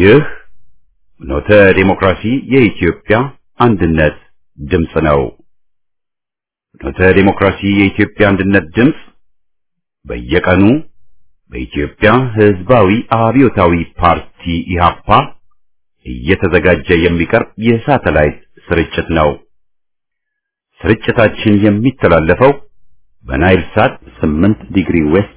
ይህ ኖተ ዴሞክራሲ የኢትዮጵያ አንድነት ድምፅ ነው። ኖተ ዴሞክራሲ የኢትዮጵያ አንድነት ድምፅ በየቀኑ በኢትዮጵያ ሕዝባዊ አብዮታዊ ፓርቲ ኢህአፓ እየተዘጋጀ የሚቀርብ የሳተላይት ስርጭት ነው። ስርጭታችን የሚተላለፈው በናይል ሳት 8 ዲግሪ ዌስት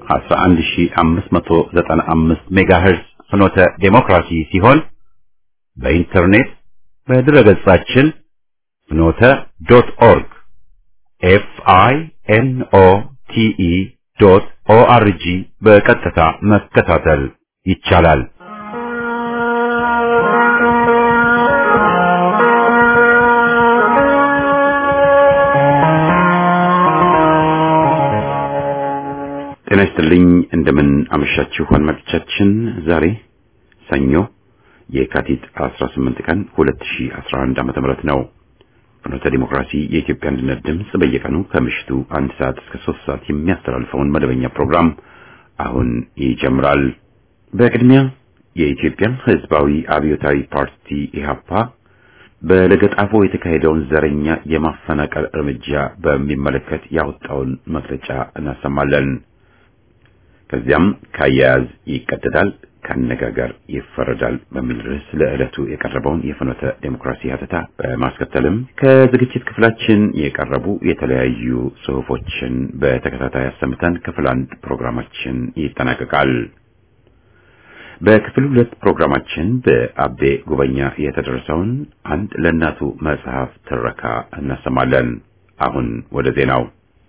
11595 ሜጋሄርዝ ፍኖተ ዴሞክራሲ ሲሆን በኢንተርኔት በድረገጻችን ፍኖተ ዶት ኦርግ ኤፍ አይ ኤን ኦ ቲ ኢ ዶት ኦ አር ጂ በቀጥታ መከታተል ይቻላል። ጤና ይስጥልኝ። እንደምን አመሻችሁ አድማጮቻችን። ዛሬ ሰኞ የካቲት 18 ቀን 2011 ዓ.ም ነው። ፍኖተ ዲሞክራሲ የኢትዮጵያ አንድነት ድምፅ በየቀኑ ከምሽቱ አንድ ሰዓት እስከ ሶስት ሰዓት የሚያስተላልፈውን መደበኛ ፕሮግራም አሁን ይጀምራል። በቅድሚያ የኢትዮጵያ ሕዝባዊ አብዮታዊ ፓርቲ ኢህአፓ በለገጣፎ የተካሄደውን ዘረኛ የማፈናቀል እርምጃ በሚመለከት ያወጣውን መግለጫ እናሰማለን። ከዚያም ካያያዝ ይቀደዳል፣ ካነጋገር ይፈረዳል በሚል ርዕስ ለዕለቱ የቀረበውን የፍኖተ ዴሞክራሲ ሀተታ በማስከተልም ከዝግጅት ክፍላችን የቀረቡ የተለያዩ ጽሑፎችን በተከታታይ አሰምተን ክፍል አንድ ፕሮግራማችን ይጠናቀቃል። በክፍል ሁለት ፕሮግራማችን በአቤ ጉበኛ የተደረሰውን አንድ ለእናቱ መጽሐፍ ትረካ እናሰማለን። አሁን ወደ ዜናው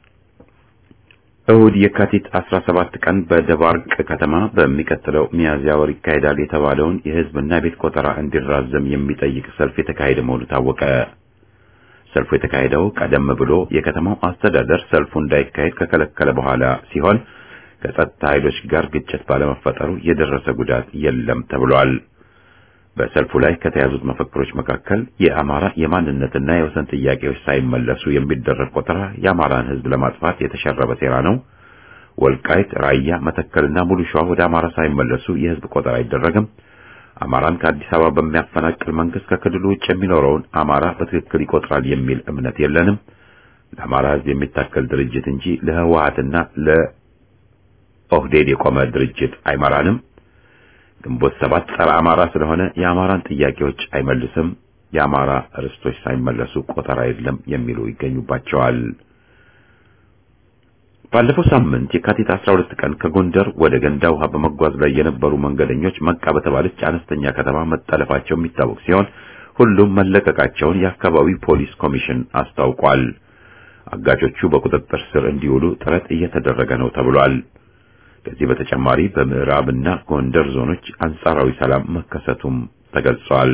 እሁድ የካቲት 17 ቀን በደባርቅ ከተማ በሚቀጥለው ሚያዝያ ወር ይካሄዳል የተባለውን የሕዝብና የቤት ቆጠራ እንዲራዘም የሚጠይቅ ሰልፍ የተካሄደ መሆኑ ታወቀ። ሰልፉ የተካሄደው ቀደም ብሎ የከተማው አስተዳደር ሰልፉ እንዳይካሄድ ከከለከለ በኋላ ሲሆን ከጸጥታ ኃይሎች ጋር ግጭት ባለመፈጠሩ የደረሰ ጉዳት የለም ተብሏል። በሰልፉ ላይ ከተያዙት መፈክሮች መካከል የአማራ የማንነትና የወሰን ጥያቄዎች ሳይመለሱ የሚደረግ ቆጠራ የአማራን ሕዝብ ለማጥፋት የተሸረበ ሴራ ነው፣ ወልቃይት፣ ራያ፣ መተከልና ሙሉ ሸዋ ወደ አማራ ሳይመለሱ የሕዝብ ቆጠራ አይደረግም፣ አማራን ከአዲስ አበባ በሚያፈናቅል መንግስት ከክልሉ ውጭ የሚኖረውን አማራ በትክክል ይቆጥራል የሚል እምነት የለንም፣ ለአማራ ሕዝብ የሚታከል ድርጅት እንጂ ለህወሓትና ለኦህዴድ የቆመ ድርጅት አይመራንም ግንቦት ሰባት ጸረ አማራ ስለሆነ የአማራን ጥያቄዎች አይመልስም። የአማራ ርስቶች ሳይመለሱ ቆጠራ የለም የሚሉ ይገኙባቸዋል። ባለፈው ሳምንት የካቲት 12 ቀን ከጎንደር ወደ ገንዳ ውሃ በመጓዝ ላይ የነበሩ መንገደኞች መቃ በተባለች አነስተኛ ከተማ መጠለፋቸው የሚታወቅ ሲሆን ሁሉም መለቀቃቸውን የአካባቢው ፖሊስ ኮሚሽን አስታውቋል። አጋቾቹ በቁጥጥር ስር እንዲውሉ ጥረት እየተደረገ ነው ተብሏል። ከዚህ በተጨማሪ በምዕራብና ጎንደር ዞኖች አንጻራዊ ሰላም መከሰቱም ተገልጿል።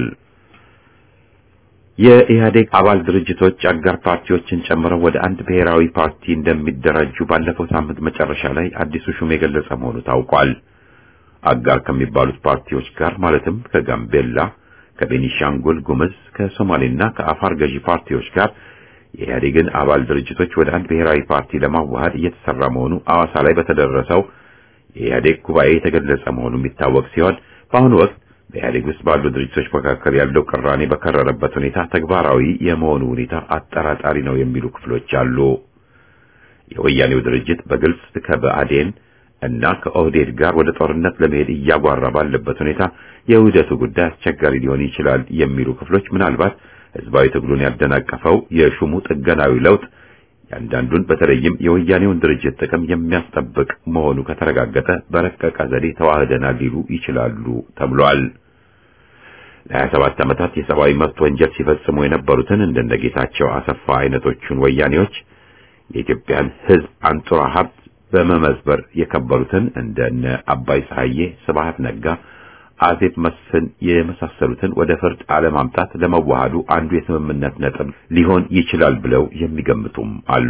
የኢህአዴግ አባል ድርጅቶች አጋር ፓርቲዎችን ጨምረው ወደ አንድ ብሔራዊ ፓርቲ እንደሚደራጁ ባለፈው ሳምንት መጨረሻ ላይ አዲሱ ሹም የገለጸ መሆኑ ታውቋል። አጋር ከሚባሉት ፓርቲዎች ጋር ማለትም ከጋምቤላ፣ ከቤኒሻንጉል ጉምዝ፣ ከሶማሌና ከአፋር ገዢ ፓርቲዎች ጋር የኢህአዴግን አባል ድርጅቶች ወደ አንድ ብሔራዊ ፓርቲ ለማዋሃድ እየተሰራ መሆኑ አዋሳ ላይ በተደረሰው የኢህአዴግ ጉባኤ የተገለጸ መሆኑ የሚታወቅ ሲሆን በአሁኑ ወቅት በኢህአዴግ ውስጥ ባሉ ድርጅቶች መካከል ያለው ቅራኔ በከረረበት ሁኔታ ተግባራዊ የመሆኑ ሁኔታ አጠራጣሪ ነው የሚሉ ክፍሎች አሉ። የወያኔው ድርጅት በግልጽ ከብአዴን እና ከኦህዴድ ጋር ወደ ጦርነት ለመሄድ እያጓራ ባለበት ሁኔታ የውህደቱ ጉዳይ አስቸጋሪ ሊሆን ይችላል የሚሉ ክፍሎች ምናልባት ህዝባዊ ትግሉን ያደናቀፈው የሹሙ ጥገናዊ ለውጥ ያንዳንዱን በተለይም የወያኔውን ድርጅት ጥቅም የሚያስጠብቅ መሆኑ ከተረጋገጠ በረቀቀ ዘዴ ተዋህደናል ሊሉ ይችላሉ ተብሏል። ለ27 ዓመታት የሰብአዊ መብት ወንጀል ሲፈጽሙ የነበሩትን እንደነ ጌታቸው አሰፋ አይነቶቹን ወያኔዎች የኢትዮጵያን ህዝብ አንጡራ ሀብት በመመዝበር የከበሩትን እንደነ አባይ ፀሐዬ፣ ስብሃት ነጋ አዜብ መስፍን የመሳሰሉትን ወደ ፍርድ አለማምጣት ለመዋሃዱ አንዱ የስምምነት ነጥብ ሊሆን ይችላል ብለው የሚገምቱም አሉ።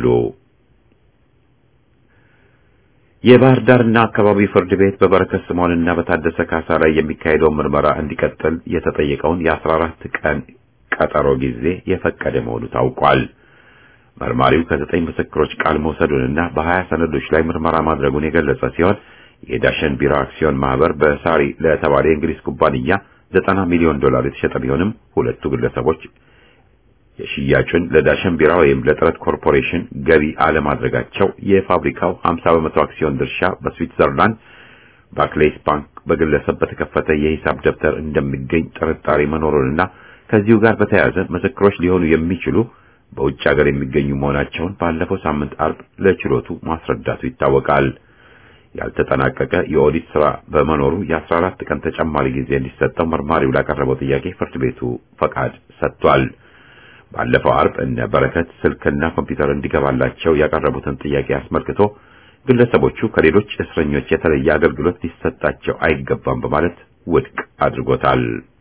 የባህር ዳርና አካባቢ ፍርድ ቤት በበረከት ስምዖንና በታደሰ ካሳ ላይ የሚካሄደውን ምርመራ እንዲቀጥል የተጠየቀውን የአስራ አራት ቀን ቀጠሮ ጊዜ የፈቀደ መሆኑ ታውቋል። መርማሪው ከዘጠኝ ምስክሮች ቃል መውሰዱንና በሀያ ሰነዶች ላይ ምርመራ ማድረጉን የገለጸ ሲሆን የዳሸን ቢራ አክሲዮን ማህበር በሳሪ ለተባለ የእንግሊዝ ኩባንያ ዘጠና ሚሊዮን ዶላር የተሸጠ ቢሆንም ሁለቱ ግለሰቦች የሽያጩን ለዳሸን ቢራ ወይም ለጥረት ኮርፖሬሽን ገቢ አለማድረጋቸው የፋብሪካው 50 በመቶ አክሲዮን ድርሻ በስዊትዘርላንድ ባክሌስ ባንክ በግለሰብ በተከፈተ የሂሳብ ደብተር እንደሚገኝ ጥርጣሬ መኖሩንና ከዚሁ ጋር በተያያዘ ምስክሮች ሊሆኑ የሚችሉ በውጭ ሀገር የሚገኙ መሆናቸውን ባለፈው ሳምንት አርብ ለችሎቱ ማስረዳቱ ይታወቃል። ያልተጠናቀቀ የኦዲት ስራ በመኖሩ የ14 ቀን ተጨማሪ ጊዜ እንዲሰጠው መርማሪው ላቀረበው ጥያቄ ፍርድ ቤቱ ፈቃድ ሰጥቷል። ባለፈው አርብ እነ በረከት ስልክና ኮምፒውተር እንዲገባላቸው ያቀረቡትን ጥያቄ አስመልክቶ ግለሰቦቹ ከሌሎች እስረኞች የተለየ አገልግሎት ሊሰጣቸው አይገባም በማለት ውድቅ አድርጎታል።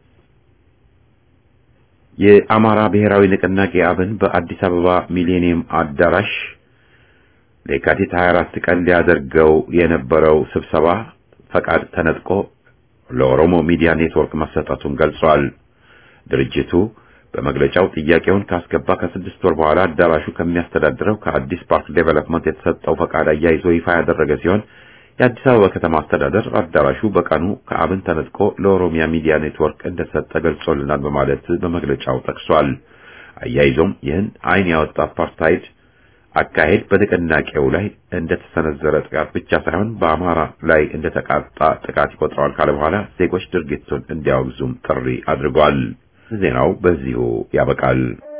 የአማራ ብሔራዊ ንቅናቄ አብን በአዲስ አበባ ሚሌኒየም አዳራሽ ለየካቲት 24 ቀን ሊያደርገው የነበረው ስብሰባ ፈቃድ ተነጥቆ ለኦሮሞ ሚዲያ ኔትወርክ መሰጠቱን ገልጿል። ድርጅቱ በመግለጫው ጥያቄውን ካስገባ ከስድስት ወር በኋላ አዳራሹ ከሚያስተዳድረው ከአዲስ ፓርክ ዴቨሎፕመንት የተሰጠው ፈቃድ አያይዞ ይፋ ያደረገ ሲሆን የአዲስ አበባ ከተማ አስተዳደር አዳራሹ በቀኑ ከአብን ተነጥቆ ለኦሮሚያ ሚዲያ ኔትወርክ እንደሰጠ ገልጾልናል በማለት በመግለጫው ጠቅሷል። አያይዞም ይህን ዓይን ያወጣ አፓርታይድ አካሄድ በንቅናቄው ላይ እንደተሰነዘረ ጥቃት ብቻ ሳይሆን በአማራ ላይ እንደተቃጣ ጥቃት ይቆጥረዋል ካለ በኋላ ዜጎች ድርጊቱን እንዲያወግዙም ጥሪ አድርጓል። ዜናው በዚሁ ያበቃል።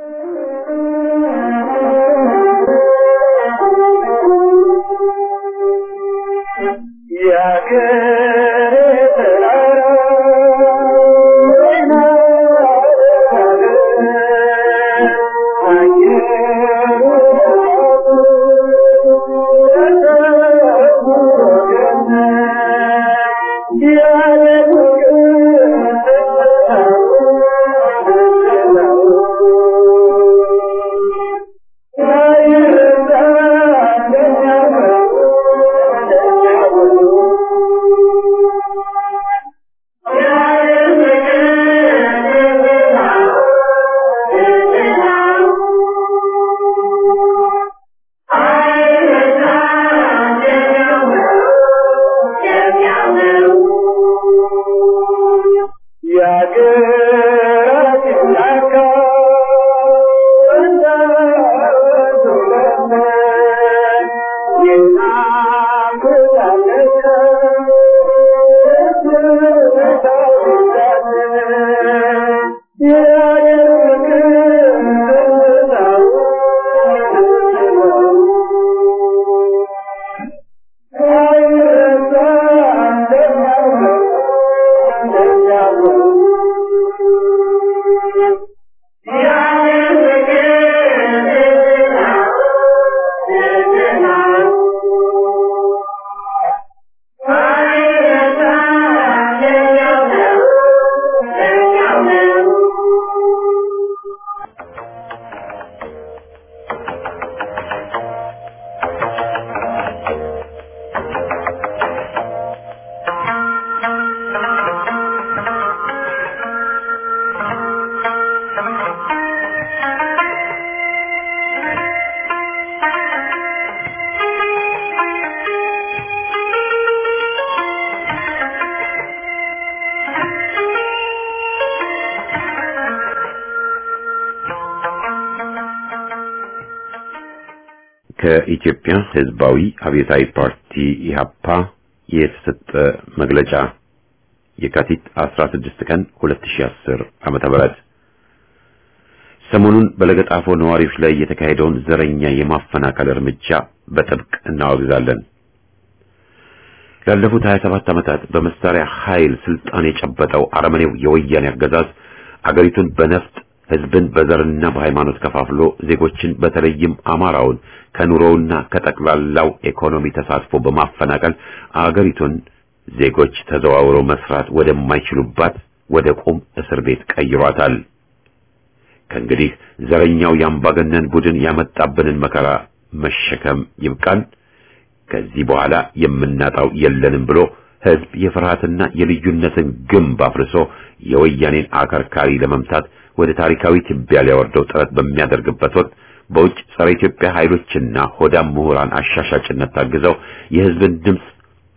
ከኢትዮጵያ ሕዝባዊ አብዮታዊ ፓርቲ ኢህአፓ የተሰጠ መግለጫ የካቲት 16 ቀን 2010 ዓመተ ምህረት ሰሞኑን በለገጣፎ ነዋሪዎች ላይ የተካሄደውን ዘረኛ የማፈናቀል እርምጃ በጥብቅ እናወግዛለን። ላለፉት 27 ዓመታት በመሳሪያ ኃይል ስልጣን የጨበጠው አረመኔው የወያኔ አገዛዝ አገሪቱን በነፍጥ ህዝብን በዘርና በሃይማኖት ከፋፍሎ ዜጎችን በተለይም አማራውን ከኑሮውና ከጠቅላላው ኢኮኖሚ ተሳትፎ በማፈናቀል አገሪቱን ዜጎች ተዘዋውረው መስራት ወደማይችሉባት ወደ ቁም እስር ቤት ቀይሯታል። ከእንግዲህ ዘረኛው የአምባገነን ቡድን ያመጣብንን መከራ መሸከም ይብቃን፣ ከዚህ በኋላ የምናጣው የለንም ብሎ ህዝብ የፍርሃትና የልዩነትን ግንብ አፍርሶ የወያኔን አከርካሪ ለመምታት ወደ ታሪካዊ ትቢያ ሊያወርደው ጥረት በሚያደርግበት ወቅት በውጭ ጸረ ኢትዮጵያ ኃይሎችና ሆዳም ምሁራን አሻሻጭነት ታግዘው የህዝብን ድምፅ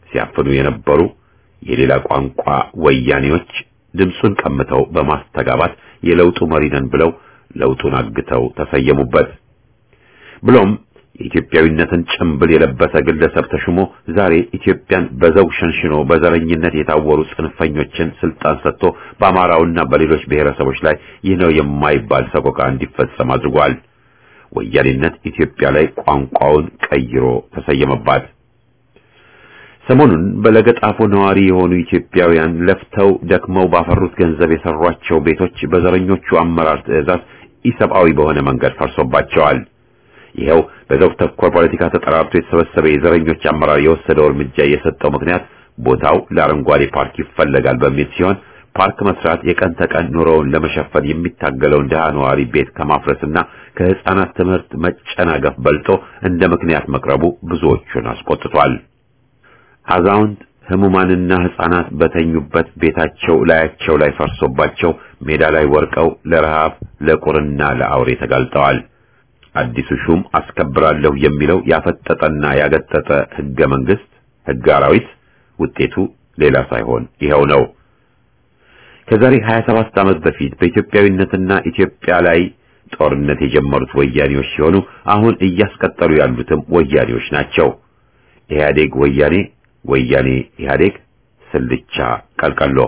ሲያፍኑ የነበሩ የሌላ ቋንቋ ወያኔዎች ድምፁን ቀምተው በማስተጋባት የለውጡ መሪ ነን ብለው ለውጡን አግተው ተሰየሙበት። ብሎም የኢትዮጵያዊነትን ጭምብል የለበሰ ግለሰብ ተሹሞ ዛሬ ኢትዮጵያን በዘውግ ሸንሽኖ በዘረኝነት የታወሩ ጽንፈኞችን ስልጣን ሰጥቶ በአማራውና በሌሎች ብሔረሰቦች ላይ ይህ ነው የማይባል ሰቆቃ እንዲፈጸም አድርጓል። ወያኔነት ኢትዮጵያ ላይ ቋንቋውን ቀይሮ ተሰየመባት። ሰሞኑን በለገጣፎ ነዋሪ የሆኑ ኢትዮጵያውያን ለፍተው ደክመው ባፈሩት ገንዘብ የሰሯቸው ቤቶች በዘረኞቹ አመራር ትዕዛዝ ኢሰብአዊ በሆነ መንገድ ፈርሶባቸዋል። ይኸው በዘውግ ተኮር ፖለቲካ ተጠራርቶ የተሰበሰበ የዘረኞች አመራር የወሰደው እርምጃ የሰጠው ምክንያት ቦታው ለአረንጓዴ ፓርክ ይፈለጋል በሚል ሲሆን ፓርክ መስራት የቀን ተቀን ኑሮውን ለመሸፈን የሚታገለውን ድሃ ነዋሪ ቤት ከማፍረስና ከህፃናት ትምህርት መጨናገፍ በልጦ እንደ ምክንያት መቅረቡ ብዙዎቹን አስቆጥቷል። አዛውንት ህሙማንና ህፃናት በተኙበት ቤታቸው ላያቸው ላይ ፈርሶባቸው ሜዳ ላይ ወርቀው ለረሃብ ለቁርና ለአውሬ ተጋልጠዋል። አዲሱ ሹም አስከብራለሁ የሚለው ያፈጠጠና ያገጠጠ ህገ መንግስት ህገ አራዊት ውጤቱ ሌላ ሳይሆን ይኸው ነው። ከዛሬ 27 ዓመት በፊት በኢትዮጵያዊነትና ኢትዮጵያ ላይ ጦርነት የጀመሩት ወያኔዎች ሲሆኑ አሁን እያስቀጠሉ ያሉትም ወያኔዎች ናቸው። ኢህአዴግ ወያኔ፣ ወያኔ ኢህአዴግ፣ ስልቻ ቀልቀሎ።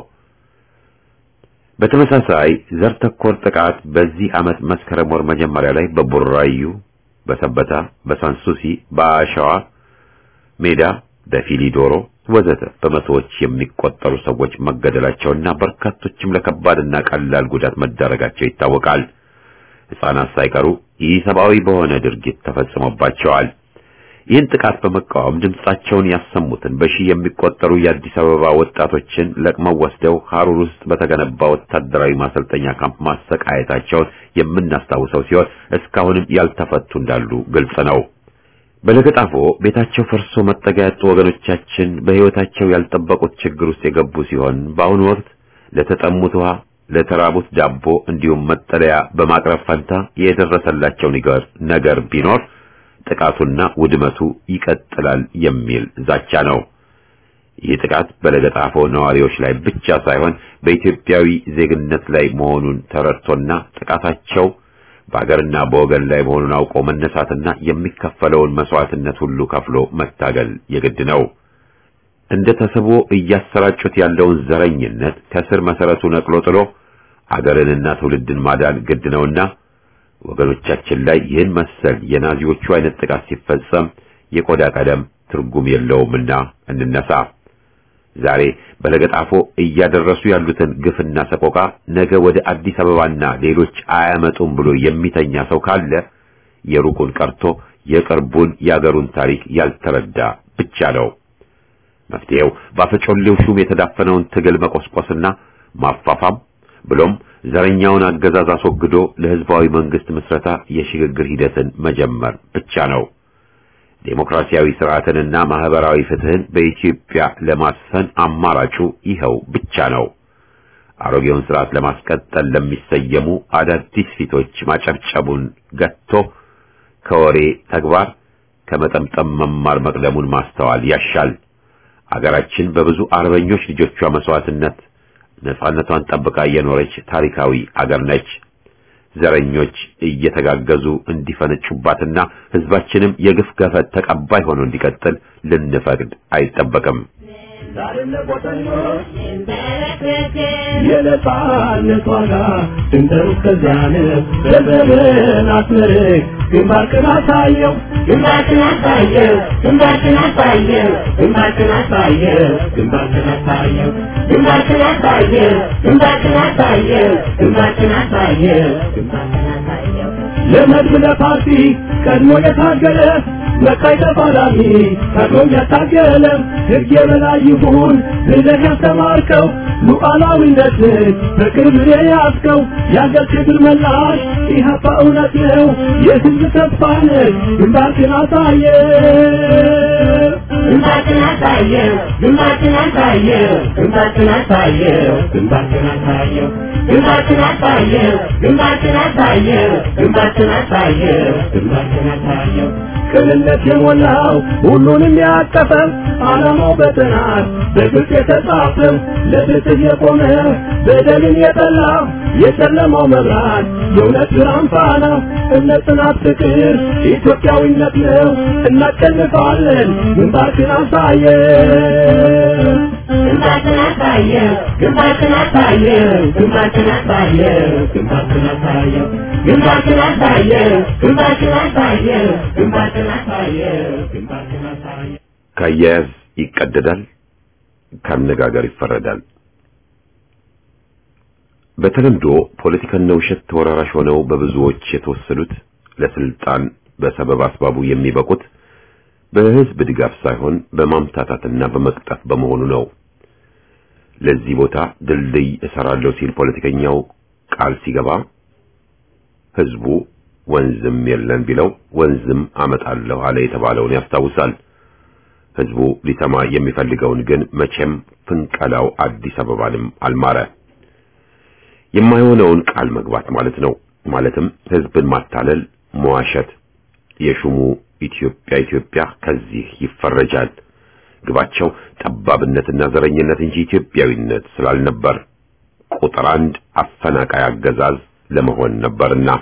በተመሳሳይ ዘር ተኮር ጥቃት በዚህ ዓመት መስከረም ወር መጀመሪያ ላይ በቡራዩ፣ በሰበታ፣ በሳንሱሲ፣ በአሸዋ ሜዳ፣ በፊሊዶሮ ወዘተ በመቶዎች የሚቆጠሩ ሰዎች መገደላቸውና በርካቶችም ለከባድና ቀላል ጉዳት መዳረጋቸው ይታወቃል። ሕፃናት ሳይቀሩ ኢሰብአዊ በሆነ ድርጊት ተፈጽሞባቸዋል። ይህን ጥቃት በመቃወም ድምጻቸውን ያሰሙትን በሺህ የሚቆጠሩ የአዲስ አበባ ወጣቶችን ለቅመው ወስደው ሐሩር ውስጥ በተገነባ ወታደራዊ ማሰልጠኛ ካምፕ ማሰቃየታቸውን የምናስታውሰው ሲሆን እስካሁንም ያልተፈቱ እንዳሉ ግልጽ ነው። በለገጣፎ ቤታቸው ፈርሶ መጠጊያ ያጡ ወገኖቻችን በሕይወታቸው ያልጠበቁት ችግር ውስጥ የገቡ ሲሆን በአሁኑ ወቅት ለተጠሙት ውሃ፣ ለተራቡት ዳቦ እንዲሁም መጠለያ በማቅረብ ፈንታ የደረሰላቸው ነገር ነገር ቢኖር ጥቃቱና ውድመቱ ይቀጥላል የሚል ዛቻ ነው። ይህ ጥቃት በለገጣፎ ነዋሪዎች ላይ ብቻ ሳይሆን በኢትዮጵያዊ ዜግነት ላይ መሆኑን ተረድቶና ጥቃታቸው በአገርና በወገን ላይ መሆኑን አውቆ መነሳትና የሚከፈለውን መስዋዕትነት ሁሉ ከፍሎ መታገል የግድ ነው። እንደ ተስቦ እያሰራጩት ያለውን ዘረኝነት ከስር መሰረቱ ነቅሎ ጥሎ አገርንና ትውልድን ማዳን ግድ ነውና ወገኖቻችን ላይ ይህን መሰል የናዚዎቹ አይነት ጥቃት ሲፈጸም የቆዳ ቀለም ትርጉም የለውምና እንነሳ። ዛሬ በለገጣፎ እያደረሱ ያሉትን ግፍና ሰቆቃ ነገ ወደ አዲስ አበባና ሌሎች አያመጡም ብሎ የሚተኛ ሰው ካለ የሩቁን ቀርቶ የቅርቡን የአገሩን ታሪክ ያልተረዳ ብቻ ነው። መፍትሄው በአፈጮሌው ሹም የተዳፈነውን ትግል መቆስቆስና ማፋፋም ብሎም ዘረኛውን አገዛዝ አስወግዶ ለሕዝባዊ መንግስት ምስረታ የሽግግር ሂደትን መጀመር ብቻ ነው። ዴሞክራሲያዊ ስርዓትንና ማህበራዊ ፍትህን በኢትዮጵያ ለማስፈን አማራጩ ይኸው ብቻ ነው። አሮጌውን ስርዓት ለማስቀጠል ለሚሰየሙ አዳዲስ ፊቶች ማጨብጨቡን ገጥቶ ከወሬ ተግባር ከመጠምጠም መማር መቅደሙን ማስተዋል ያሻል። አገራችን በብዙ አርበኞች ልጆቿ መስዋዕትነት ነጻነቷን ጠብቃ የኖረች ታሪካዊ አገር ነች። ዘረኞች እየተጋገዙ እንዲፈነጩባትና ህዝባችንም የግፍ ገፈት ተቀባይ ሆኖ እንዲቀጥል ልንፈቅድ አይጠበቅም። የነጻነት ዋጋ ድንበሩ እስከዚያ ነው። ዘመንን አስመርቅ ግንባርክን አሳየው ግንባርክን አሳየው ግንባርክን አሳየው ግንባርክን አሳየው ግንባርክን አሳየው ግንባርክን አሳየው ግንባርክን አሳየው ግንባርክን አሳየው ግንባርክን አሳየው ለመድብ ለፓርቲ ቀድሞ የታገለ መቃይ ተፋላሚ ቀድሞ ያታገለ ሕግ የበላይ ይሁን ብለህ ያስተማርከው ሉዓላዊነትን በቅርብ የያዝከው የአገር ክብር መላሽ ኢህአፓ እውነት ነው የህዝብ ተስፋ ነህ ግንባርክን አሳየ ግንባርክን አሳየው ግንባርክን አሳየው ግንባርክን አሳየው ግንባርክን አሳየው ግንባርክን አሳየው ግንባርክን አሳየው ግንባርክን አሳየው ግንባርክን አሳየው ቅንነት የሞላው ሁሉንም ያቀፈ ዓላማው በጥናት በግልጽ የተጻፈ ለፍትህ የቆመ በደልን የጠላ የጨለማው መብራት የእውነት ብርሃን ፋና እምነት፣ ጽናት፣ ፍቅር ኢትዮጵያዊነት ነው። እናሸንፋለን። ግንባርክን አሳየን። ግንባርክን አሳየን። ግንባርክን አሳየን። ግንባርክን አሳየን። ግንባርክን አሳየን። ግንባርክን አሳየን። ግንባርክን አሳየን። ግንባርክን አሳየን። ግንባርክን አሳየን። ካያያዝ ይቀደዳል፣ ካነጋገር ይፈረዳል። በተለምዶ ፖለቲካና ውሸት ተወራራሽ ሆነው በብዙዎች የተወሰዱት ለስልጣን በሰበብ አስባቡ የሚበቁት በህዝብ ድጋፍ ሳይሆን በማምታታትና በመቅጠፍ በመሆኑ ነው። ለዚህ ቦታ ድልድይ እሰራለሁ ሲል ፖለቲከኛው ቃል ሲገባ ህዝቡ ወንዝም የለን ቢለው ወንዝም አመጣለሁ አለ የተባለውን ያስታውሳል። ህዝቡ ሊሰማ የሚፈልገውን ግን መቼም ፍንቀላው አዲስ አበባንም አልማረ። የማይሆነውን ቃል መግባት ማለት ነው። ማለትም ህዝብን ማታለል፣ መዋሸት። የሹሙ ኢትዮጵያ ኢትዮጵያ ከዚህ ይፈረጃል። ግባቸው ጠባብነትና ዘረኝነት እንጂ ኢትዮጵያዊነት ስላልነበር ቁጥር አንድ አፈናቃይ አገዛዝ ለመሆን ነበርና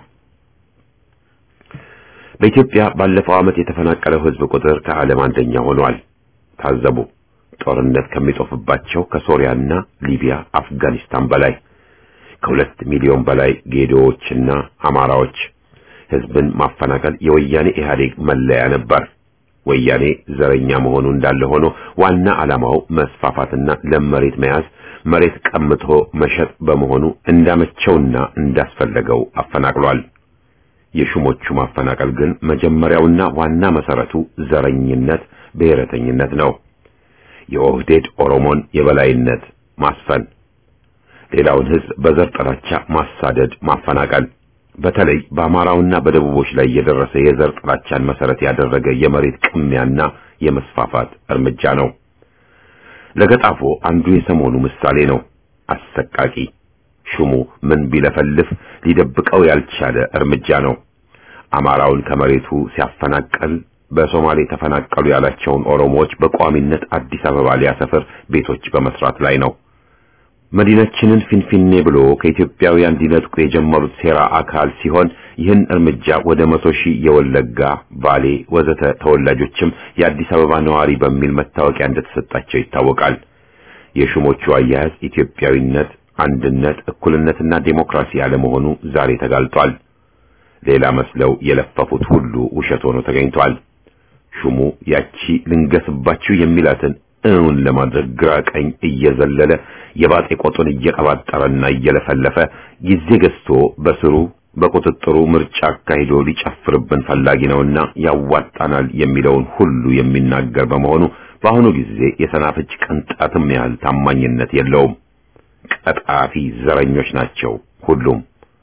በኢትዮጵያ ባለፈው ዓመት የተፈናቀለው ህዝብ ቁጥር ከዓለም አንደኛ ሆኗል። ታዘቡ። ጦርነት ከሚጦፍባቸው ከሶሪያና ሊቢያ፣ አፍጋኒስታን በላይ ከሁለት ሚሊዮን በላይ ጌዶዎችና አማራዎች ህዝብን ማፈናቀል የወያኔ ኢህአዴግ መለያ ነበር። ወያኔ ዘረኛ መሆኑ እንዳለ ሆኖ ዋና ዓላማው መስፋፋትና ለም መሬት መያዝ፣ መሬት ቀምቶ መሸጥ በመሆኑ እንዳመቸውና እንዳስፈለገው አፈናቅሏል። የሹሞቹ ማፈናቀል ግን መጀመሪያውና ዋና መሰረቱ ዘረኝነት፣ ብሔረተኝነት ነው። የኦህዴድ ኦሮሞን የበላይነት ማስፈን ሌላውን ህዝብ በዘር ጥላቻ ማሳደድ፣ ማፈናቀል በተለይ በአማራውና በደቡቦች ላይ የደረሰ የዘር ጥላቻን መሰረት ያደረገ የመሬት ቅሚያና የመስፋፋት እርምጃ ነው። ለገጣፎ አንዱ የሰሞኑ ምሳሌ ነው። አሰቃቂ ሹሙ ምን ቢለፈልፍ ሊደብቀው ያልቻለ እርምጃ ነው። አማራውን ከመሬቱ ሲያፈናቀል በሶማሌ ተፈናቀሉ ያላቸውን ኦሮሞዎች በቋሚነት አዲስ አበባ ሊያሰፍር ቤቶች በመስራት ላይ ነው። መዲናችንን ፊንፊኔ ብሎ ከኢትዮጵያውያን ሊነጥቁ የጀመሩት ሴራ አካል ሲሆን ይህን እርምጃ ወደ መቶ ሺህ የወለጋ፣ ባሌ ወዘተ ተወላጆችም የአዲስ አበባ ነዋሪ በሚል መታወቂያ እንደተሰጣቸው ይታወቃል። የሹሞቹ አያያዝ ኢትዮጵያዊነት፣ አንድነት፣ እኩልነትና ዴሞክራሲ ያለመሆኑ ዛሬ ተጋልጧል። ሌላ መስለው የለፈፉት ሁሉ ውሸት ሆኖ ተገኝቷል። ሹሙ ያቺ ልንገስባችሁ የሚላትን እውን ለማድረግ ግራ ቀኝ እየዘለለ የባጤ ቆጡን እየቀባጠረና እየለፈለፈ ጊዜ ገዝቶ በስሩ በቁጥጥሩ ምርጫ አካሂዶ ሊጨፍርብን ፈላጊ ነውና ያዋጣናል የሚለውን ሁሉ የሚናገር በመሆኑ በአሁኑ ጊዜ የሰናፍጭ ቅንጣትም ያህል ታማኝነት የለውም። ቀጣፊ ዘረኞች ናቸው ሁሉም።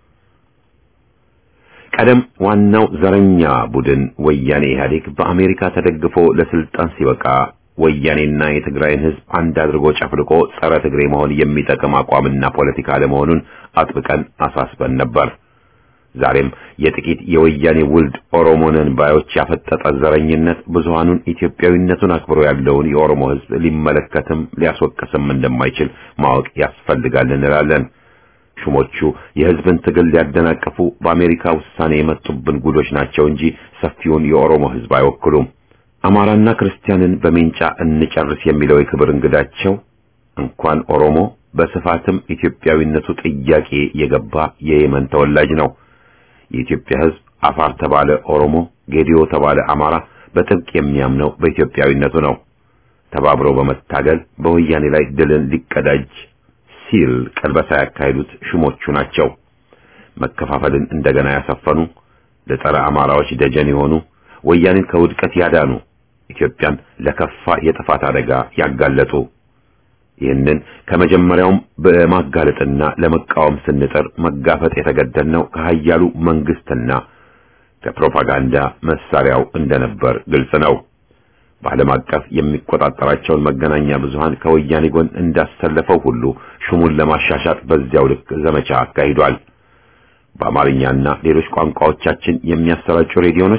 ቀደም ዋናው ዘረኛ ቡድን ወያኔ ኢህአዴግ በአሜሪካ ተደግፎ ለስልጣን ሲበቃ ወያኔና የትግራይን ሕዝብ አንድ አድርጎ ጨፍልቆ ጸረ ትግሬ መሆን የሚጠቅም አቋምና ፖለቲካ ለመሆኑን አጥብቀን አሳስበን ነበር። ዛሬም የጥቂት የወያኔ ውልድ ኦሮሞንን ባዮች ያፈጠጠ ዘረኝነት ብዙሃኑን ኢትዮጵያዊነቱን አክብሮ ያለውን የኦሮሞ ሕዝብ ሊመለከትም ሊያስወቅስም እንደማይችል ማወቅ ያስፈልጋል እንላለን። ሹሞቹ የሕዝብን ትግል ሊያደናቅፉ በአሜሪካ ውሳኔ የመጡብን ጉዶች ናቸው እንጂ ሰፊውን የኦሮሞ ሕዝብ አይወክሉም። አማራና ክርስቲያንን በሜንጫ እንጨርስ የሚለው የክብር እንግዳቸው እንኳን ኦሮሞ በስፋትም ኢትዮጵያዊነቱ ጥያቄ የገባ የየመን ተወላጅ ነው። የኢትዮጵያ ሕዝብ አፋር ተባለ ኦሮሞ፣ ጌዲዮ ተባለ አማራ በጥብቅ የሚያምነው በኢትዮጵያዊነቱ ነው። ተባብረው በመታገል በወያኔ ላይ ድልን ሊቀዳጅ ሲል ቀልበሳ ያካሄዱት ሹሞቹ ናቸው። መከፋፈልን እንደገና ያሰፈኑ፣ ለጸረ አማራዎች ደጀን የሆኑ፣ ወያኔን ከውድቀት ያዳኑ፣ ኢትዮጵያን ለከፋ የጥፋት አደጋ ያጋለጡ ይህንን ከመጀመሪያውም በማጋለጥና ለመቃወም ስንጥር መጋፈጥ የተገደድነው ከሀያሉ መንግስትና ከፕሮፓጋንዳ መሳሪያው እንደነበር ግልጽ ነው። በዓለም አቀፍ የሚቆጣጠራቸውን መገናኛ ብዙሃን ከወያኔ ጎን እንዳሰለፈው ሁሉ ሹሙን ለማሻሻጥ በዚያው ልክ ዘመቻ አካሂዷል። በአማርኛና ሌሎች ቋንቋዎቻችን የሚያሰራጩ ሬዲዮኖች፣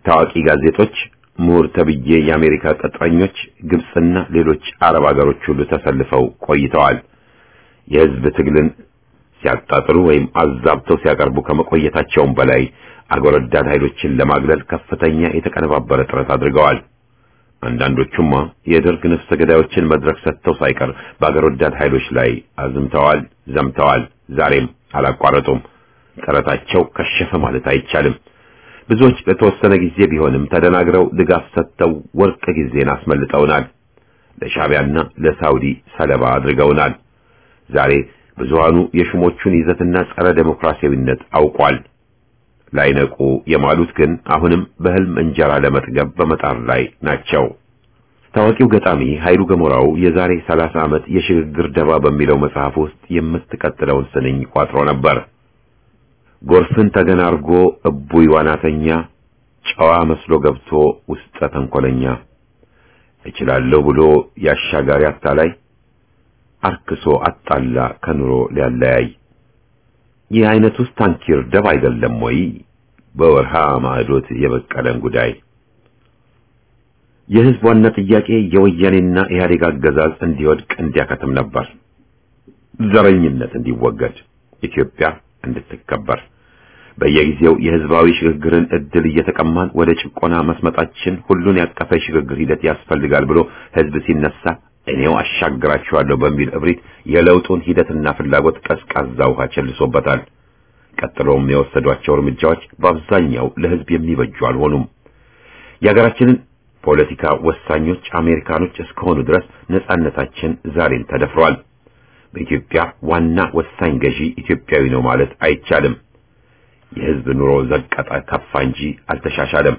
ታዋቂ ጋዜጦች፣ ምሁር ተብዬ የአሜሪካ ቅጥረኞች፣ ግብጽና ሌሎች አረብ ሀገሮች ሁሉ ተሰልፈው ቆይተዋል። የህዝብ ትግልን ሲያጣጥሉ ወይም አዛብተው ሲያቀርቡ ከመቆየታቸውም በላይ አገር ወዳድ ኃይሎችን ለማግለል ከፍተኛ የተቀነባበረ ጥረት አድርገዋል። አንዳንዶቹማ የደርግ ነፍሰ ገዳዮችን መድረክ ሰጥተው ሳይቀር በአገር ወዳድ ኃይሎች ላይ አዝምተዋል፣ ዘምተዋል። ዛሬም አላቋረጡም። ጥረታቸው ከሸፈ ማለት አይቻልም። ብዙዎች ለተወሰነ ጊዜ ቢሆንም ተደናግረው ድጋፍ ሰጥተው ወርቅ ጊዜን አስመልጠውናል። ለሻዕቢያና ለሳውዲ ሰለባ አድርገውናል። ዛሬ ብዙሃኑ የሹሞቹን ይዘትና ጸረ ዴሞክራሲያዊነት አውቋል። ላይነቁ የማሉት ግን አሁንም በህልም እንጀራ ለመጥገብ በመጣር ላይ ናቸው። ታዋቂው ገጣሚ ኃይሉ ገሞራው የዛሬ 30 ዓመት የሽግግር ደባ በሚለው መጽሐፍ ውስጥ የምትቀጥለውን ስንኝ ቋጥሮ ነበር። ጎርፍን ተገን አርጎ እቡይ ዋናተኛ ጨዋ መስሎ ገብቶ ውስጠ ተንኮለኛ እችላለሁ ብሎ ያሻጋሪ አታላይ አርክሶ አጣላ ከኑሮ ሊያለያይ ይህ አይነት ውስጥ ታንኪር ደብ አይደለም ወይ? በወርሃ ማዕዶት የበቀለን ጉዳይ የህዝብ ዋና ጥያቄ የወያኔና ኢህአዴግ አገዛዝ እንዲወድቅ እንዲያከትም ነበር። ዘረኝነት እንዲወገድ፣ ኢትዮጵያ እንድትከበር በየጊዜው የህዝባዊ ሽግግርን እድል እየተቀማን ወደ ጭቆና መስመጣችን ሁሉን ያቀፈ ሽግግር ሂደት ያስፈልጋል ብሎ ህዝብ ሲነሳ እኔው አሻግራቸዋለሁ በሚል እብሪት የለውጡን ሂደትና ፍላጎት ቀዝቃዛ ውሃ ቸልሶበታል። ቀጥሎም የወሰዷቸው እርምጃዎች በአብዛኛው ለህዝብ የሚበጁ አልሆኑም። የሀገራችንን ፖለቲካ ወሳኞች አሜሪካኖች እስከሆኑ ድረስ ነጻነታችን ዛሬም ተደፍሯል። በኢትዮጵያ ዋና ወሳኝ ገዢ ኢትዮጵያዊ ነው ማለት አይቻልም። የህዝብ ኑሮ ዘቀጠ ከፋ እንጂ አልተሻሻለም።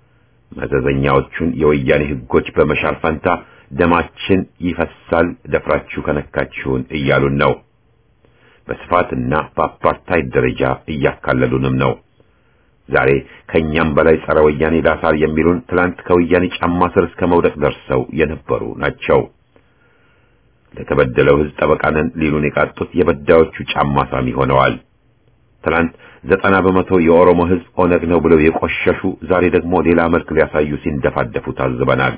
መዘዘኛዎቹን የወያኔ ህጎች በመሻር ፈንታ ደማችን ይፈሳል ደፍራችሁ ከነካችሁን እያሉን ነው። በስፋትና በአፓርታይድ ደረጃ እያካለሉንም ነው። ዛሬ ከኛም በላይ ጸረ ወያኔ ላሳር የሚሉን ትላንት ከወያኔ ጫማ ስር እስከ መውደቅ ደርሰው የነበሩ ናቸው። ለተበደለው ህዝብ ጠበቃ ነን ሊሉን የቃጡት የበዳዮቹ ጫማ ሳሚ ሆነዋል። ትላንት ዘጠና በመቶ የኦሮሞ ህዝብ ኦነግ ነው ብለው የቆሸሹ ዛሬ ደግሞ ሌላ መልክ ሊያሳዩ ሲንደፋደፉ ታዝበናል።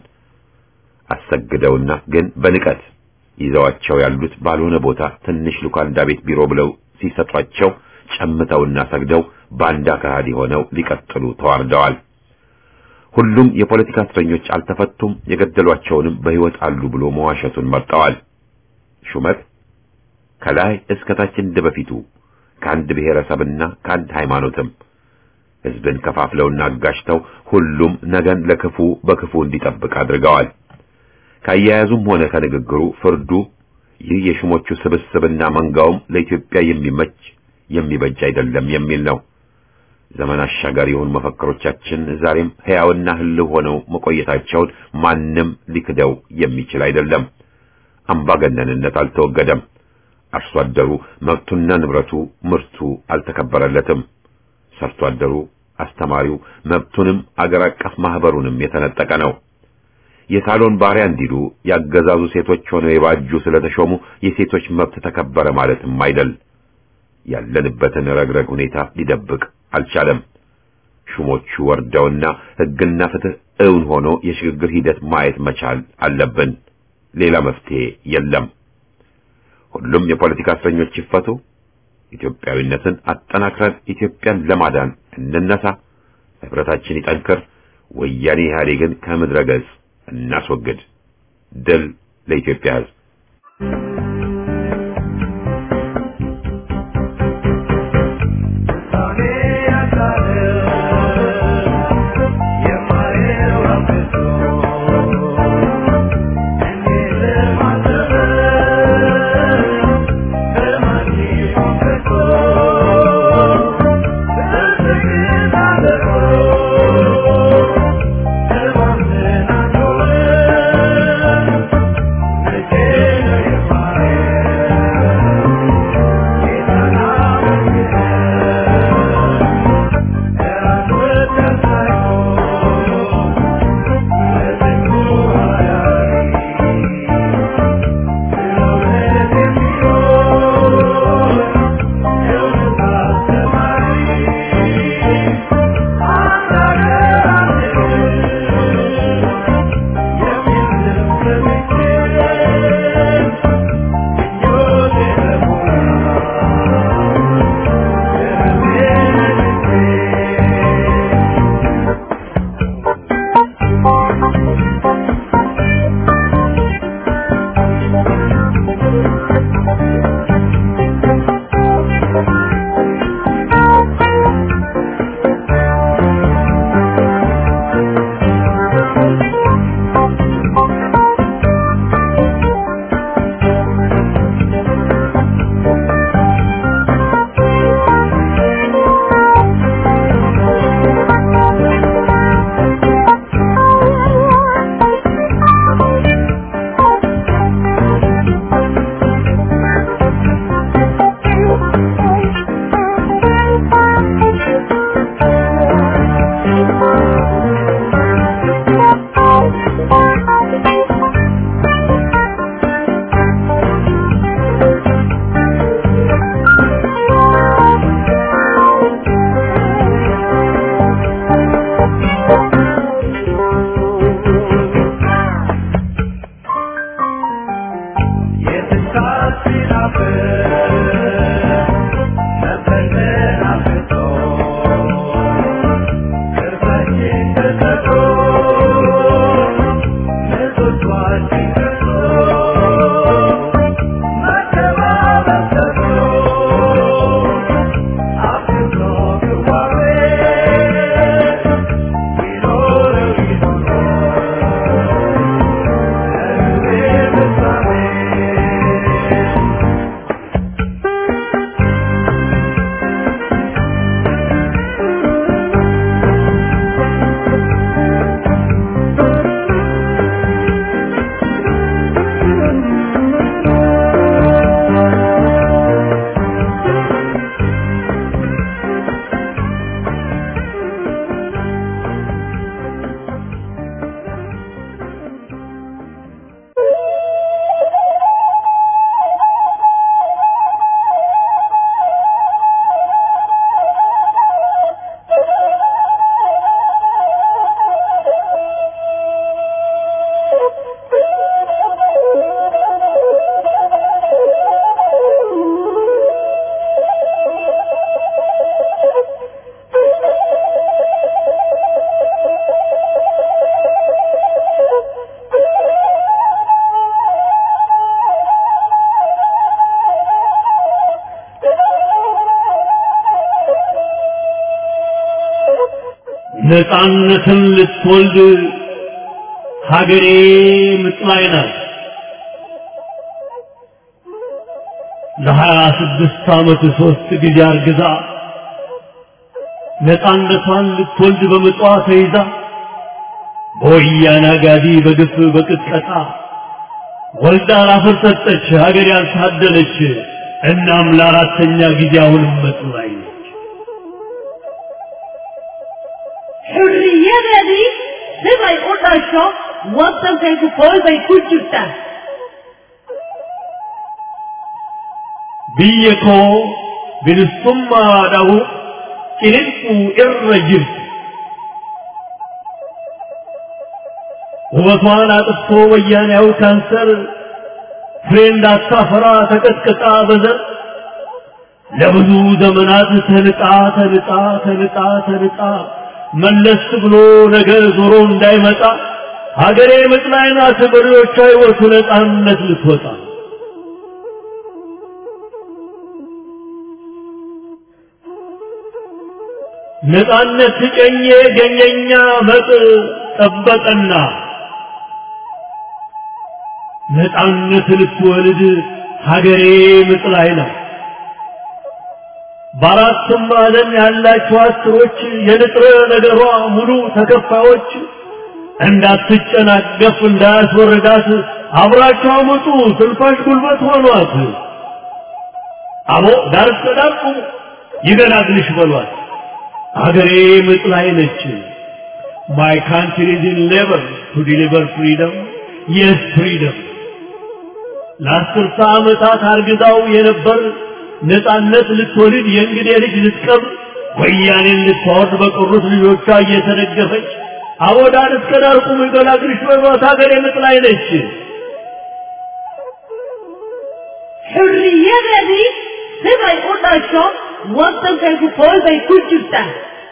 አሰግደውና ግን በንቀት ይዘዋቸው ያሉት ባልሆነ ቦታ ትንሽ ሉካንዳ ቤት ቢሮ ብለው ሲሰጧቸው ጨምተውና ሰግደው ባንዳ ከሃዲ ሆነው ሊቀጥሉ ተዋርደዋል። ሁሉም የፖለቲካ እስረኞች አልተፈቱም፣ የገደሏቸውንም በህይወት አሉ ብሎ መዋሸቱን መርጠዋል። ሹመት ከላይ እስከ ታች እንደ በፊቱ ከአንድ ብሔረሰብና ከአንድ ሃይማኖትም ህዝብን ከፋፍለውና አጋጭተው ሁሉም ነገን ለክፉ በክፉ እንዲጠብቅ አድርገዋል። ካያያዙም ሆነ ከንግግሩ ፍርዱ ይህ የሹሞቹ ስብስብና መንጋውም ለኢትዮጵያ የሚመች የሚበጅ አይደለም የሚል ነው። ዘመን አሻጋሪ የሆኑ መፈክሮቻችን ዛሬም ሕያውና ህልው ሆነው መቆየታቸውን ማንም ሊክደው የሚችል አይደለም። አምባገነንነት አልተወገደም። አርሶ አደሩ መብቱና ንብረቱ ምርቱ አልተከበረለትም። ሰርቶ አደሩ፣ አስተማሪው መብቱንም አገር አቀፍ ማህበሩንም የተነጠቀ ነው። የሳሎን ባሪያ እንዲሉ ያገዛዙ ሴቶች ሆነው የባጁ ስለተሾሙ የሴቶች መብት ተከበረ ማለትም አይደል። ያለንበትን ረግረግ ሁኔታ ሊደብቅ አልቻለም። ሹሞቹ ወርደውና ሕግና ፍትህ እውን ሆኖ የሽግግር ሂደት ማየት መቻል አለብን። ሌላ መፍትሄ የለም። ሁሉም የፖለቲካ እስረኞች ይፈቱ። ኢትዮጵያዊነትን አጠናክረን ኢትዮጵያን ለማዳን እንነሳ። ህብረታችን ይጠንክር። ወያኔ ኢህአዴግን ከምድረ ገጽ እናስወግድ። ድል ለኢትዮጵያ ሕዝብ። Thank you. ነፃነትን ልትወልድ ሀገሬ ምጥ ላይ ናት። ለሀያ ስድስት ዓመት ሦስት ጊዜ አርግዛ ነፃነቷን ልትወልድ በምጧ ተይዛ በወያኔ አጋዲ በግፍ በቅጥቀጣ ወልዳ ላፈር ሰጠች ሀገር ያልታደለች። እናም ለአራተኛ ጊዜ አሁንም ምጥ ላይ ነች። Hurriyadadii sibay u dhasho waddankay ku fool bay ku jirtaa biyya koo bilisummaadhahu ciniquu irra jirti. ውበቷን አጥፍቶ ወያኔያው ካንሰር ፍሬ እንዳታፈራ ተቀጥቅጣ በዘር ለብዙ ዘመናት ተንጣ ተንጣ ተንጣ ተንጣ መለስ ብሎ ነገ ዞሮ እንዳይመጣ ሀገሬ ምጥ ላይ ናት። መሪዎቿ ሕይወቱ ነፃነት ልትወጣ ነፃነት ጨኜ ገኘኛ መጥ ጠበቀና ነፃነት ልትወልድ ሀገሬ ምጥ ላይ ናት። በአራቱም ማዕዘን ያላችሁ አስሮች የንጥረ ነገሯ ሙሉ ተከፋዮች እንዳትጨናገፍ እንዳያስወርዳት አብራችሁ አመጡ ስልፋሽ ጉልበት ሆኗት። አቦ ዳር እስከ ዳር ቁሙ ይገላግልሽ በሏት። አገሬ ምጥ ላይ ነች። ማይ ካንትሪ ኢዝ ኢን ሌበር ቱ ዲሊቨር ፍሪደም የስ ፍሪደም ለአስርተ ዓመታት አርግዛው የነበር ነፃነት ልትወልድ የእንግዴ ልጅ ልትቀብር ወያኔን ልታወርድ በቀሩት ልጆቿ እየተደገፈች አቦዳን እስከ ዳር ቁሙ ይገላግልሽ በሏት ሀገሬ ምጥ ላይ ነች። Hurriyadadii sibay u dhasho waddankay ku fool bay ku jirtaa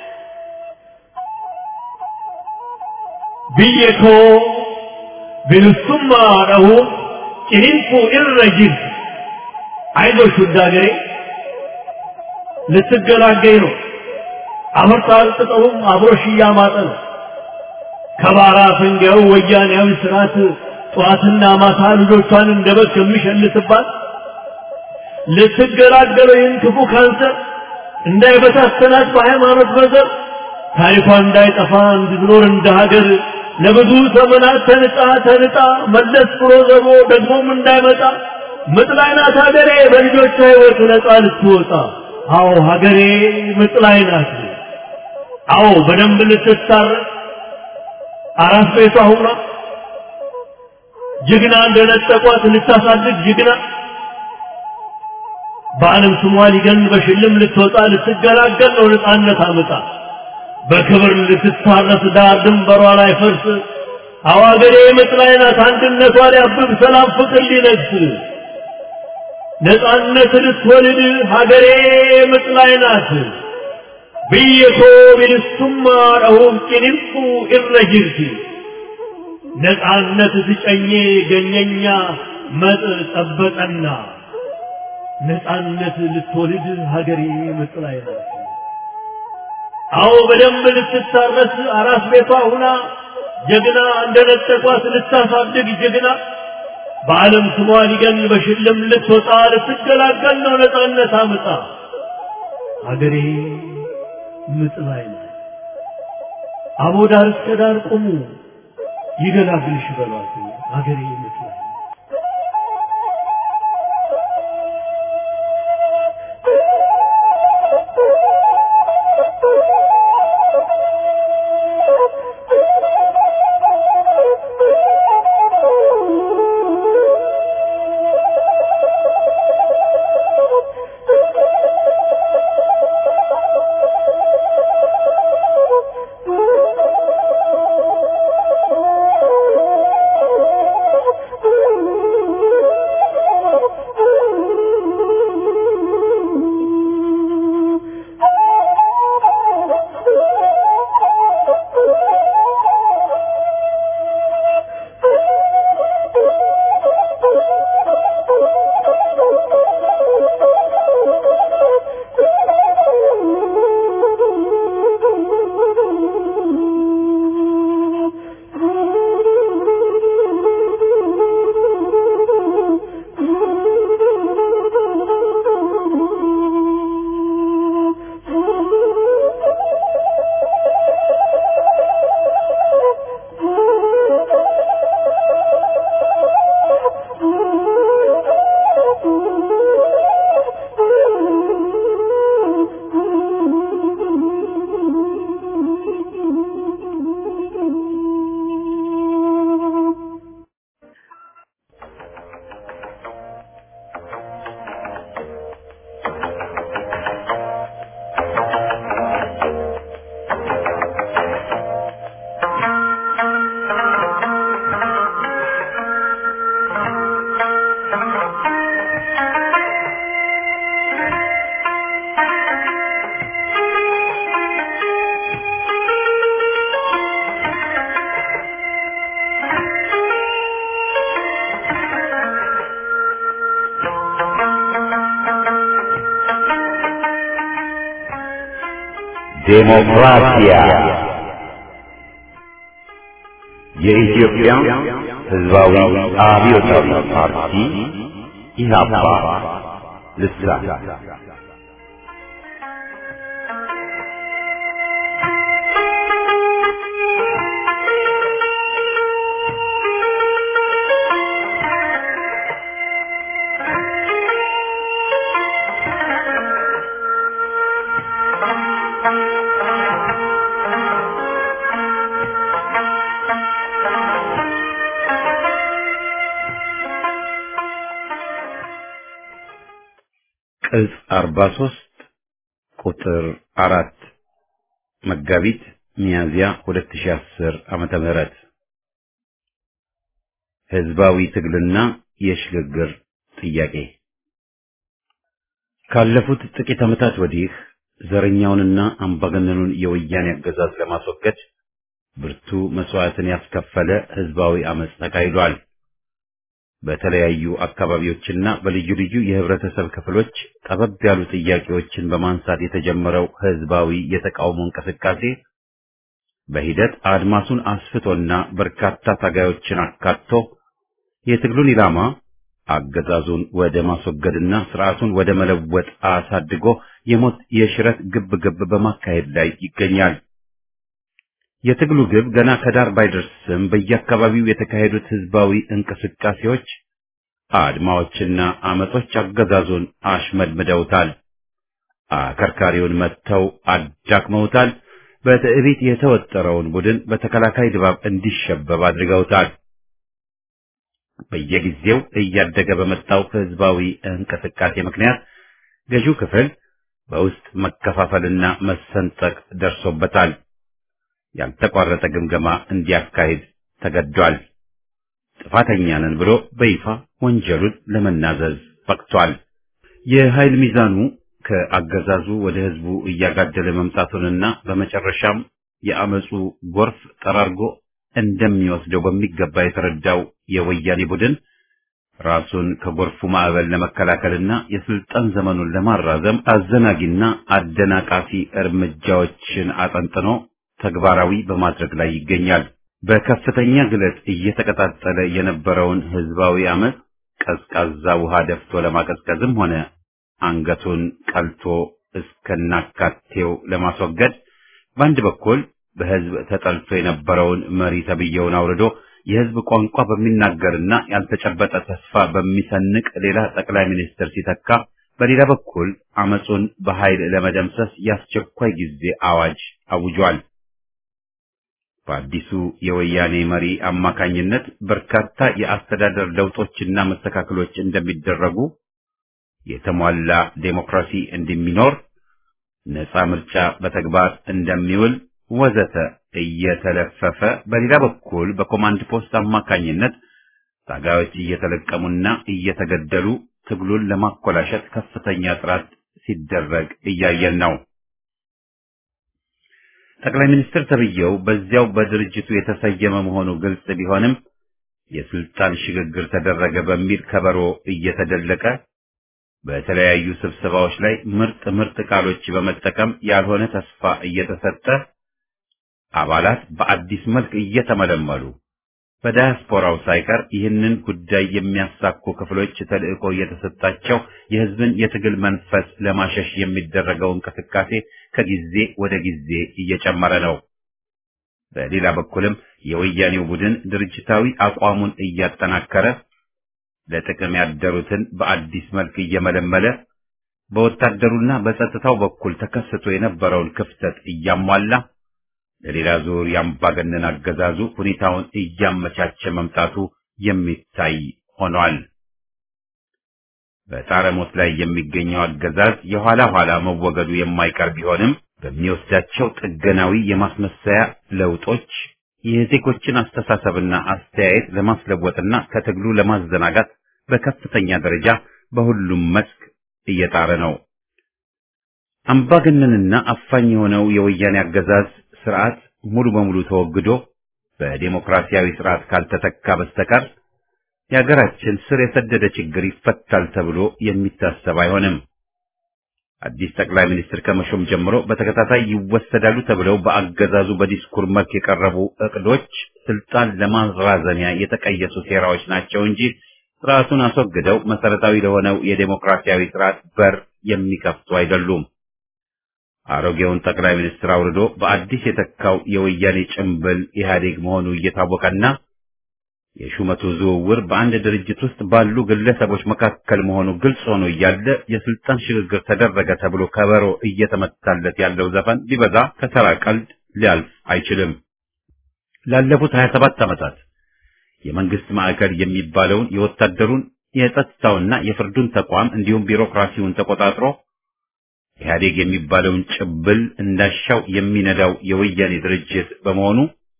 biyya koo bilisummaadhahu ciniinquu irra jirti አይዞሽ ውድ ሀገሬ ልትገላገኝ ነው። አመርታ አልቅጠውም አብሮሽ እያማጠ ነው። ከባራ ፈንጋዩ ወያኔያዊ ስርዓት ጠዋትና ማታ ልጆቿን እንደ በግ ከሚሸልትባት ልትገላገለው ይህን ክፉ ካንሰር እንዳይበታተናት በሃይማኖት በዘር ታሪኳ እንዳይጠፋ እንድትኖር እንደ ሀገር ለብዙ ዘመናት ተንጣ ተንጣ መለስ ብሎ ዘሮ ደግሞም እንዳይመጣ ምጥ ላይ ናት ሀገሬ በልጆቿ ሕይወት ነፃ ልትወጣ። አዎ ሀገሬ ምጥ ላይ ናት። አዎ በደንብ ልትታረቅ አራት ቤቷ ሁና ጀግና እንደነጠቋት ልታሳድግ ጀግና በዓለም ስሟ ሊገን በሽልም ልትወጣ ልትገላገል ነው ነፃነት አምጣ በክብር ልትታረስ ዳር ድንበሯ ላይ ፈርስ አዋገሬ ምጥ ላይ ናት አንድነቷ ሊያብብ ሰላም ፍቅር ሊነግስ ነፃነት ልትወልድ ሀገሬ ምጥ ላይ ናት። ብየኮ ቢልሱማ ረሁፍ ጭንፉ ኢረጅርቲ ነፃነት ትጨኜ ገኘኛ መጥ ጠበጠና ነፃነት ልትወልድ ሀገሬ ምጥ ላይ ናት። አዎ በደንብ ልትታረስ አራስ ቤቷ ሁና ጀግና እንደነጠቋት ልታሳድግ ጀግና በዓለም ስሟ ሊገን በሽልም ልትወጣ ልትገላገል ነው ነፃነት አምጣ ሀገሬ ምጥ ላይ ናት። አቦ ዳር እስከ ዳር ቁሙ ይገላግልሽ በሏት ሀገሬ ምጥ ላይ ናት። ዴሞክራሲያ የኢትዮጵያ ሕዝባዊ አብዮታዊ ፓርቲ ኢህአፓ ልሳን ቅጽ 43 ቁጥር አራት መጋቢት ሚያዝያ 2010 ዓመተ ምህረት ህዝባዊ ትግልና የሽግግር ጥያቄ ካለፉት ጥቂት ዓመታት ወዲህ ዘረኛውንና አምባገነኑን የወያኔ አገዛዝ ለማስወገድ ብርቱ መስዋዕትን ያስከፈለ ህዝባዊ አመጽ ተካሂዷል። በተለያዩ አካባቢዎችና በልዩ ልዩ የህብረተሰብ ክፍሎች ጠበብ ያሉ ጥያቄዎችን በማንሳት የተጀመረው ህዝባዊ የተቃውሞ እንቅስቃሴ በሂደት አድማሱን አስፍቶና በርካታ ታጋዮችን አካቶ የትግሉን ኢላማ አገዛዙን ወደ ማስወገድና ስርዓቱን ወደ መለወጥ አሳድጎ የሞት የሽረት ግብ ግብ በማካሄድ ላይ ይገኛል። የትግሉ ግብ ገና ከዳር ባይደርስም በየአካባቢው የተካሄዱት ህዝባዊ እንቅስቃሴዎች፣ አድማዎችና አመጾች አገዛዙን አሽመድምደውታል። አከርካሪውን መጥተው አዳክመውታል። በትዕቢት የተወጠረውን ቡድን በተከላካይ ድባብ እንዲሸበብ አድርገውታል። በየጊዜው እያደገ በመጣው ህዝባዊ እንቅስቃሴ ምክንያት ገዢው ክፍል በውስጥ መከፋፈልና መሰንጠቅ ደርሶበታል። ያልተቋረጠ ግምገማ እንዲያካሂድ ተገዷል። ጥፋተኛ ነን ብሎ በይፋ ወንጀሉን ለመናዘዝ በቅቷል። የኃይል ሚዛኑ ከአገዛዙ ወደ ህዝቡ እያጋደለ መምጣቱንና በመጨረሻም የአመፁ ጎርፍ ጠራርጎ እንደሚወስደው በሚገባ የተረዳው የወያኔ ቡድን ራሱን ከጎርፉ ማዕበል ለመከላከልና የስልጣን ዘመኑን ለማራዘም አዘናጊና አደናቃፊ እርምጃዎችን አጠንጥኖ ተግባራዊ በማድረግ ላይ ይገኛል። በከፍተኛ ግለት እየተቀጣጠለ የነበረውን ህዝባዊ አመፅ ቀዝቃዛ ውሃ ደፍቶ ለማቀዝቀዝም ሆነ አንገቱን ቀልቶ እስከናካቴው ለማስወገድ በአንድ በኩል በህዝብ ተጠልቶ የነበረውን መሪ ተብዬውን አውርዶ የህዝብ ቋንቋ በሚናገርና ያልተጨበጠ ተስፋ በሚሰንቅ ሌላ ጠቅላይ ሚኒስትር ሲተካ፣ በሌላ በኩል አመፁን በኃይል ለመደምሰስ የአስቸኳይ ጊዜ አዋጅ አውጇል። በአዲሱ የወያኔ መሪ አማካኝነት በርካታ የአስተዳደር ለውጦችና መስተካከሎች እንደሚደረጉ፣ የተሟላ ዴሞክራሲ እንደሚኖር፣ ነፃ ምርጫ በተግባር እንደሚውል ወዘተ እየተለፈፈ በሌላ በኩል በኮማንድ ፖስት አማካኝነት ታጋዮች እየተለቀሙና እየተገደሉ ትግሉን ለማኮላሸት ከፍተኛ ጥረት ሲደረግ እያየን ነው። ጠቅላይ ሚኒስትር ተብዬው በዚያው በድርጅቱ የተሰየመ መሆኑ ግልጽ ቢሆንም የስልጣን ሽግግር ተደረገ በሚል ከበሮ እየተደለቀ በተለያዩ ስብሰባዎች ላይ ምርጥ ምርጥ ቃሎች በመጠቀም ያልሆነ ተስፋ እየተሰጠ አባላት በአዲስ መልክ እየተመለመሉ በዳያስፖራው ሳይቀር ይህንን ጉዳይ የሚያሳኩ ክፍሎች ተልዕኮ እየተሰጣቸው የሕዝብን የትግል መንፈስ ለማሸሽ የሚደረገው እንቅስቃሴ ከጊዜ ወደ ጊዜ እየጨመረ ነው። በሌላ በኩልም የወያኔው ቡድን ድርጅታዊ አቋሙን እያጠናከረ ለጥቅም ያደሩትን በአዲስ መልክ እየመለመለ በወታደሩና በጸጥታው በኩል ተከስቶ የነበረውን ክፍተት እያሟላ ለሌላ ዙር የአምባገነን አገዛዙ ሁኔታውን እያመቻቸ መምጣቱ የሚታይ ሆኗል። በጣረሞት ላይ የሚገኘው አገዛዝ የኋላ ኋላ መወገዱ የማይቀር ቢሆንም በሚወስዳቸው ጥገናዊ የማስመሰያ ለውጦች የዜጎችን አስተሳሰብና አስተያየት ለማስለወጥና ከትግሉ ለማዘናጋት በከፍተኛ ደረጃ በሁሉም መስክ እየጣረ ነው። አምባገነንና አፋኝ የሆነው የወያኔ አገዛዝ ስርዓት ሙሉ በሙሉ ተወግዶ በዴሞክራሲያዊ ስርዓት ካልተተካ በስተቀር የሀገራችን ስር የሰደደ ችግር ይፈታል ተብሎ የሚታሰብ አይሆንም። አዲስ ጠቅላይ ሚኒስትር ከመሾም ጀምሮ በተከታታይ ይወሰዳሉ ተብለው በአገዛዙ በዲስኩር መልክ የቀረቡ እቅዶች ስልጣን ለማራዘሚያ የተቀየሱ ሴራዎች ናቸው እንጂ ስርዓቱን አስወግደው መሰረታዊ ለሆነው የዴሞክራሲያዊ ስርዓት በር የሚከፍቱ አይደሉም። አሮጌውን ጠቅላይ ሚኒስትር አውርዶ በአዲስ የተካው የወያኔ ጭምብል ኢህአዴግ መሆኑ እየታወቀና የሹመቱ ዝውውር በአንድ ድርጅት ውስጥ ባሉ ግለሰቦች መካከል መሆኑ ግልጽ ሆኖ እያለ የስልጣን ሽግግር ተደረገ ተብሎ ከበሮ እየተመታለት ያለው ዘፈን ቢበዛ ከተራ ቀልድ ሊያልፍ አይችልም። ላለፉት 27 ዓመታት የመንግስት ማዕከል የሚባለውን የወታደሩን የጸጥታውና የፍርዱን ተቋም እንዲሁም ቢሮክራሲውን ተቆጣጥሮ ኢህአዴግ የሚባለውን ጭብል እንዳሻው የሚነዳው የወያኔ ድርጅት በመሆኑ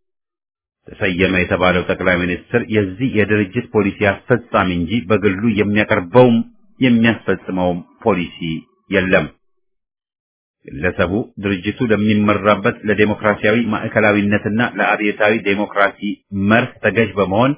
ተሰየመ የተባለው ጠቅላይ ሚኒስትር የዚህ የድርጅት ፖሊሲ አስፈጻሚ እንጂ በግሉ የሚያቀርበውም የሚያስፈጽመውም ፖሊሲ የለም። ግለሰቡ ድርጅቱ ለሚመራበት ለዴሞክራሲያዊ ማዕከላዊነትና ለአብዮታዊ ዴሞክራሲ መርህ ተገዥ በመሆን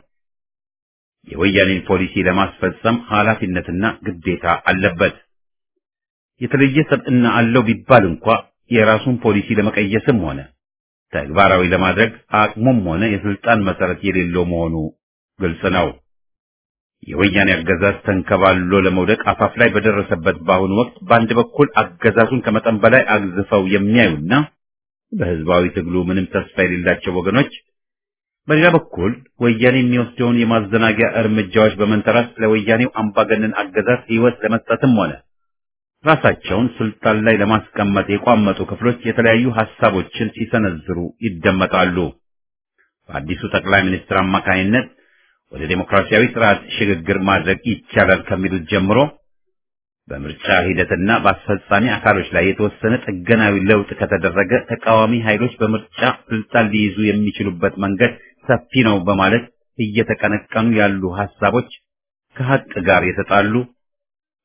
የወያኔን ፖሊሲ ለማስፈጸም ኃላፊነትና ግዴታ አለበት። የተለየ ሰብዕና አለው ቢባል እንኳ የራሱን ፖሊሲ ለመቀየስም ሆነ ተግባራዊ ለማድረግ አቅሙም ሆነ የስልጣን መሰረት የሌለው መሆኑ ግልጽ ነው። የወያኔ አገዛዝ ተንከባሎ ለመውደቅ አፋፍ ላይ በደረሰበት በአሁኑ ወቅት በአንድ በኩል አገዛዙን ከመጠን በላይ አግዝፈው የሚያዩና በህዝባዊ ትግሉ ምንም ተስፋ የሌላቸው ወገኖች፣ በሌላ በኩል ወያኔ የሚወስደውን የማዘናጊያ እርምጃዎች በመንተራስ ለወያኔው አምባገነን አገዛዝ ህይወት ለመስጠትም ሆነ ራሳቸውን ስልጣን ላይ ለማስቀመጥ የቋመጡ ክፍሎች የተለያዩ ሐሳቦችን ሲሰነዝሩ ይደመጣሉ። በአዲሱ ጠቅላይ ሚኒስትር አማካኝነት ወደ ዴሞክራሲያዊ ስርዓት ሽግግር ማድረግ ይቻላል ከሚሉት ጀምሮ በምርጫ ሂደትና በአስፈጻሚ አካሎች ላይ የተወሰነ ጥገናዊ ለውጥ ከተደረገ ተቃዋሚ ኃይሎች በምርጫ ስልጣን ሊይዙ የሚችሉበት መንገድ ሰፊ ነው በማለት እየተቀነቀኑ ያሉ ሐሳቦች ከሐቅ ጋር የተጣሉ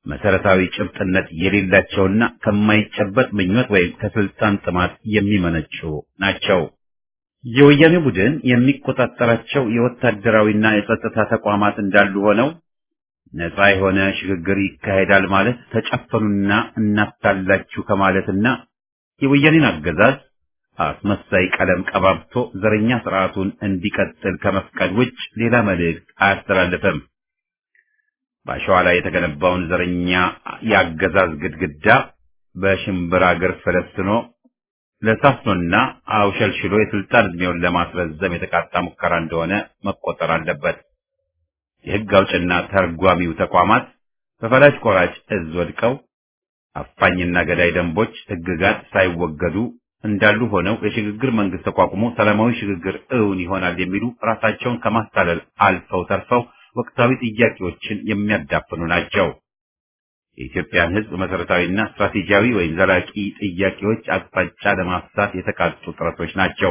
መሰረታዊ ጭብጥነት የሌላቸውና ከማይጨበጥ ምኞት ወይም ከስልጣን ጥማት የሚመነጩ ናቸው። የወያኔ ቡድን የሚቆጣጠራቸው የወታደራዊና የጸጥታ ተቋማት እንዳሉ ሆነው ነፃ የሆነ ሽግግር ይካሄዳል ማለት ተጨፈኑና እናታላችሁ ከማለትና የወያኔን አገዛዝ አስመሳይ ቀለም ቀባብቶ ዘረኛ ስርዓቱን እንዲቀጥል ከመፍቀድ ውጭ ሌላ መልእክት አያስተላልፍም። በአሸዋ ላይ የተገነባውን ዘረኛ የአገዛዝ ግድግዳ በሽምብራ እግር ፈለስኖ ለሳፍኖና አውሸልሽሎ የስልጣን ዕድሜውን ለማስረዘም የተቃጣ ሙከራ እንደሆነ መቆጠር አለበት። የሕግ አውጭና ተርጓሚው ተቋማት በፈላጭ ቆራጭ እዝ ወድቀው አፋኝና ገዳይ ደንቦች፣ ሕግጋት ሳይወገዱ እንዳሉ ሆነው የሽግግር መንግስት ተቋቁሞ ሰላማዊ ሽግግር እውን ይሆናል የሚሉ ራሳቸውን ከማታለል አልፈው ተርፈው ወቅታዊ ጥያቄዎችን የሚያዳፍኑ ናቸው። የኢትዮጵያን ሕዝብ መሰረታዊና ስትራቴጂያዊ ወይም ዘላቂ ጥያቄዎች አቅጣጫ ለማፍሳት የተቃጡ ጥረቶች ናቸው።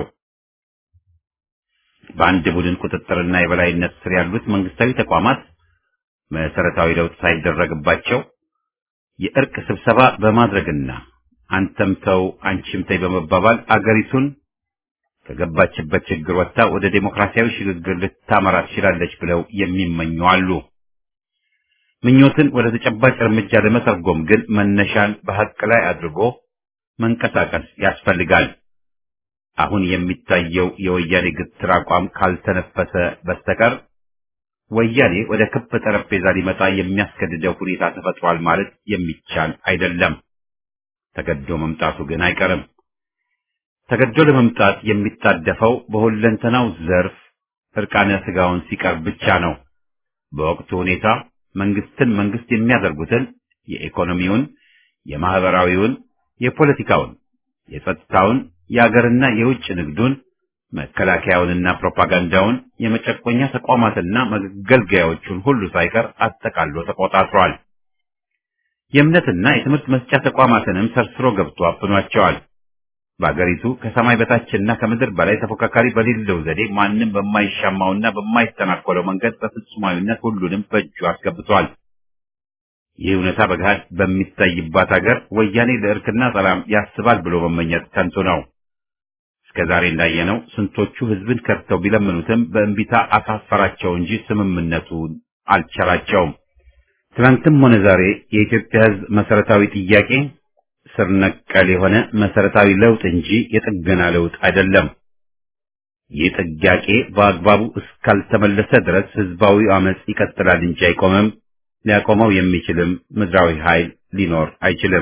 በአንድ ቡድን ቁጥጥርና የበላይነት ስር ያሉት መንግስታዊ ተቋማት መሰረታዊ ለውጥ ሳይደረግባቸው የእርቅ ስብሰባ በማድረግና አንተም ተው አንቺም ተይ በመባባል አገሪቱን ከገባችበት ችግር ወጥታ ወደ ዴሞክራሲያዊ ሽግግር ልታመራ ትችላለች ብለው የሚመኙ አሉ። ምኞትን ወደ ተጨባጭ እርምጃ ለመተርጎም ግን መነሻን በሐቅ ላይ አድርጎ መንቀሳቀስ ያስፈልጋል። አሁን የሚታየው የወያኔ ግትር አቋም ካልተነፈሰ በስተቀር ወያኔ ወደ ክብ ጠረጴዛ ሊመጣ የሚያስገድደው ሁኔታ ተፈጥሯል ማለት የሚቻል አይደለም። ተገዶ መምጣቱ ግን አይቀርም። ተገዶ ለመምጣት የሚጣደፈው በሁለንተናው ዘርፍ እርቃነ ስጋውን ሲቀርብ ብቻ ነው። በወቅቱ ሁኔታ መንግስትን መንግስት የሚያደርጉትን የኢኮኖሚውን፣ የማህበራዊውን፣ የፖለቲካውን፣ የጸጥታውን፣ የአገርና የውጭ ንግዱን፣ መከላከያውንና ፕሮፓጋንዳውን፣ የመጨቆኛ ተቋማትና መገልገያዎቹን ሁሉ ሳይቀር አጠቃሎ ተቆጣጥሯል። የእምነትና የትምህርት መስጫ ተቋማትንም ሰርስሮ ገብቶ አፍኗቸዋል። በአገሪቱ ከሰማይ በታችና ከምድር በላይ ተፎካካሪ በሌለው ዘዴ ማንም በማይሻማውና በማይተናኮለው መንገድ በፍጹማዊነት ሁሉንም በእጁ አስገብቷል። ይህ እውነታ በገሃድ በሚታይባት ሀገር ወያኔ ለእርክና ሰላም ያስባል ብሎ መመኘት ከንቱ ነው። እስከ ዛሬ እንዳየነው ስንቶቹ ህዝብን ከድተው ቢለምኑትም በእንቢታ አሳፈራቸው እንጂ ስምምነቱን አልቸራቸውም። ትናንትም ሆነ ዛሬ የኢትዮጵያ ህዝብ መሰረታዊ ጥያቄ ስር ነቀል የሆነ መሰረታዊ ለውጥ እንጂ የጥገና ለውጥ አይደለም። ይህ ጥያቄ በአግባቡ እስካልተመለሰ ድረስ ህዝባዊ አመጽ ይቀጥላል እንጂ አይቆምም። ሊያቆመው የሚችልም ምድራዊ ኃይል ሊኖር አይችልም።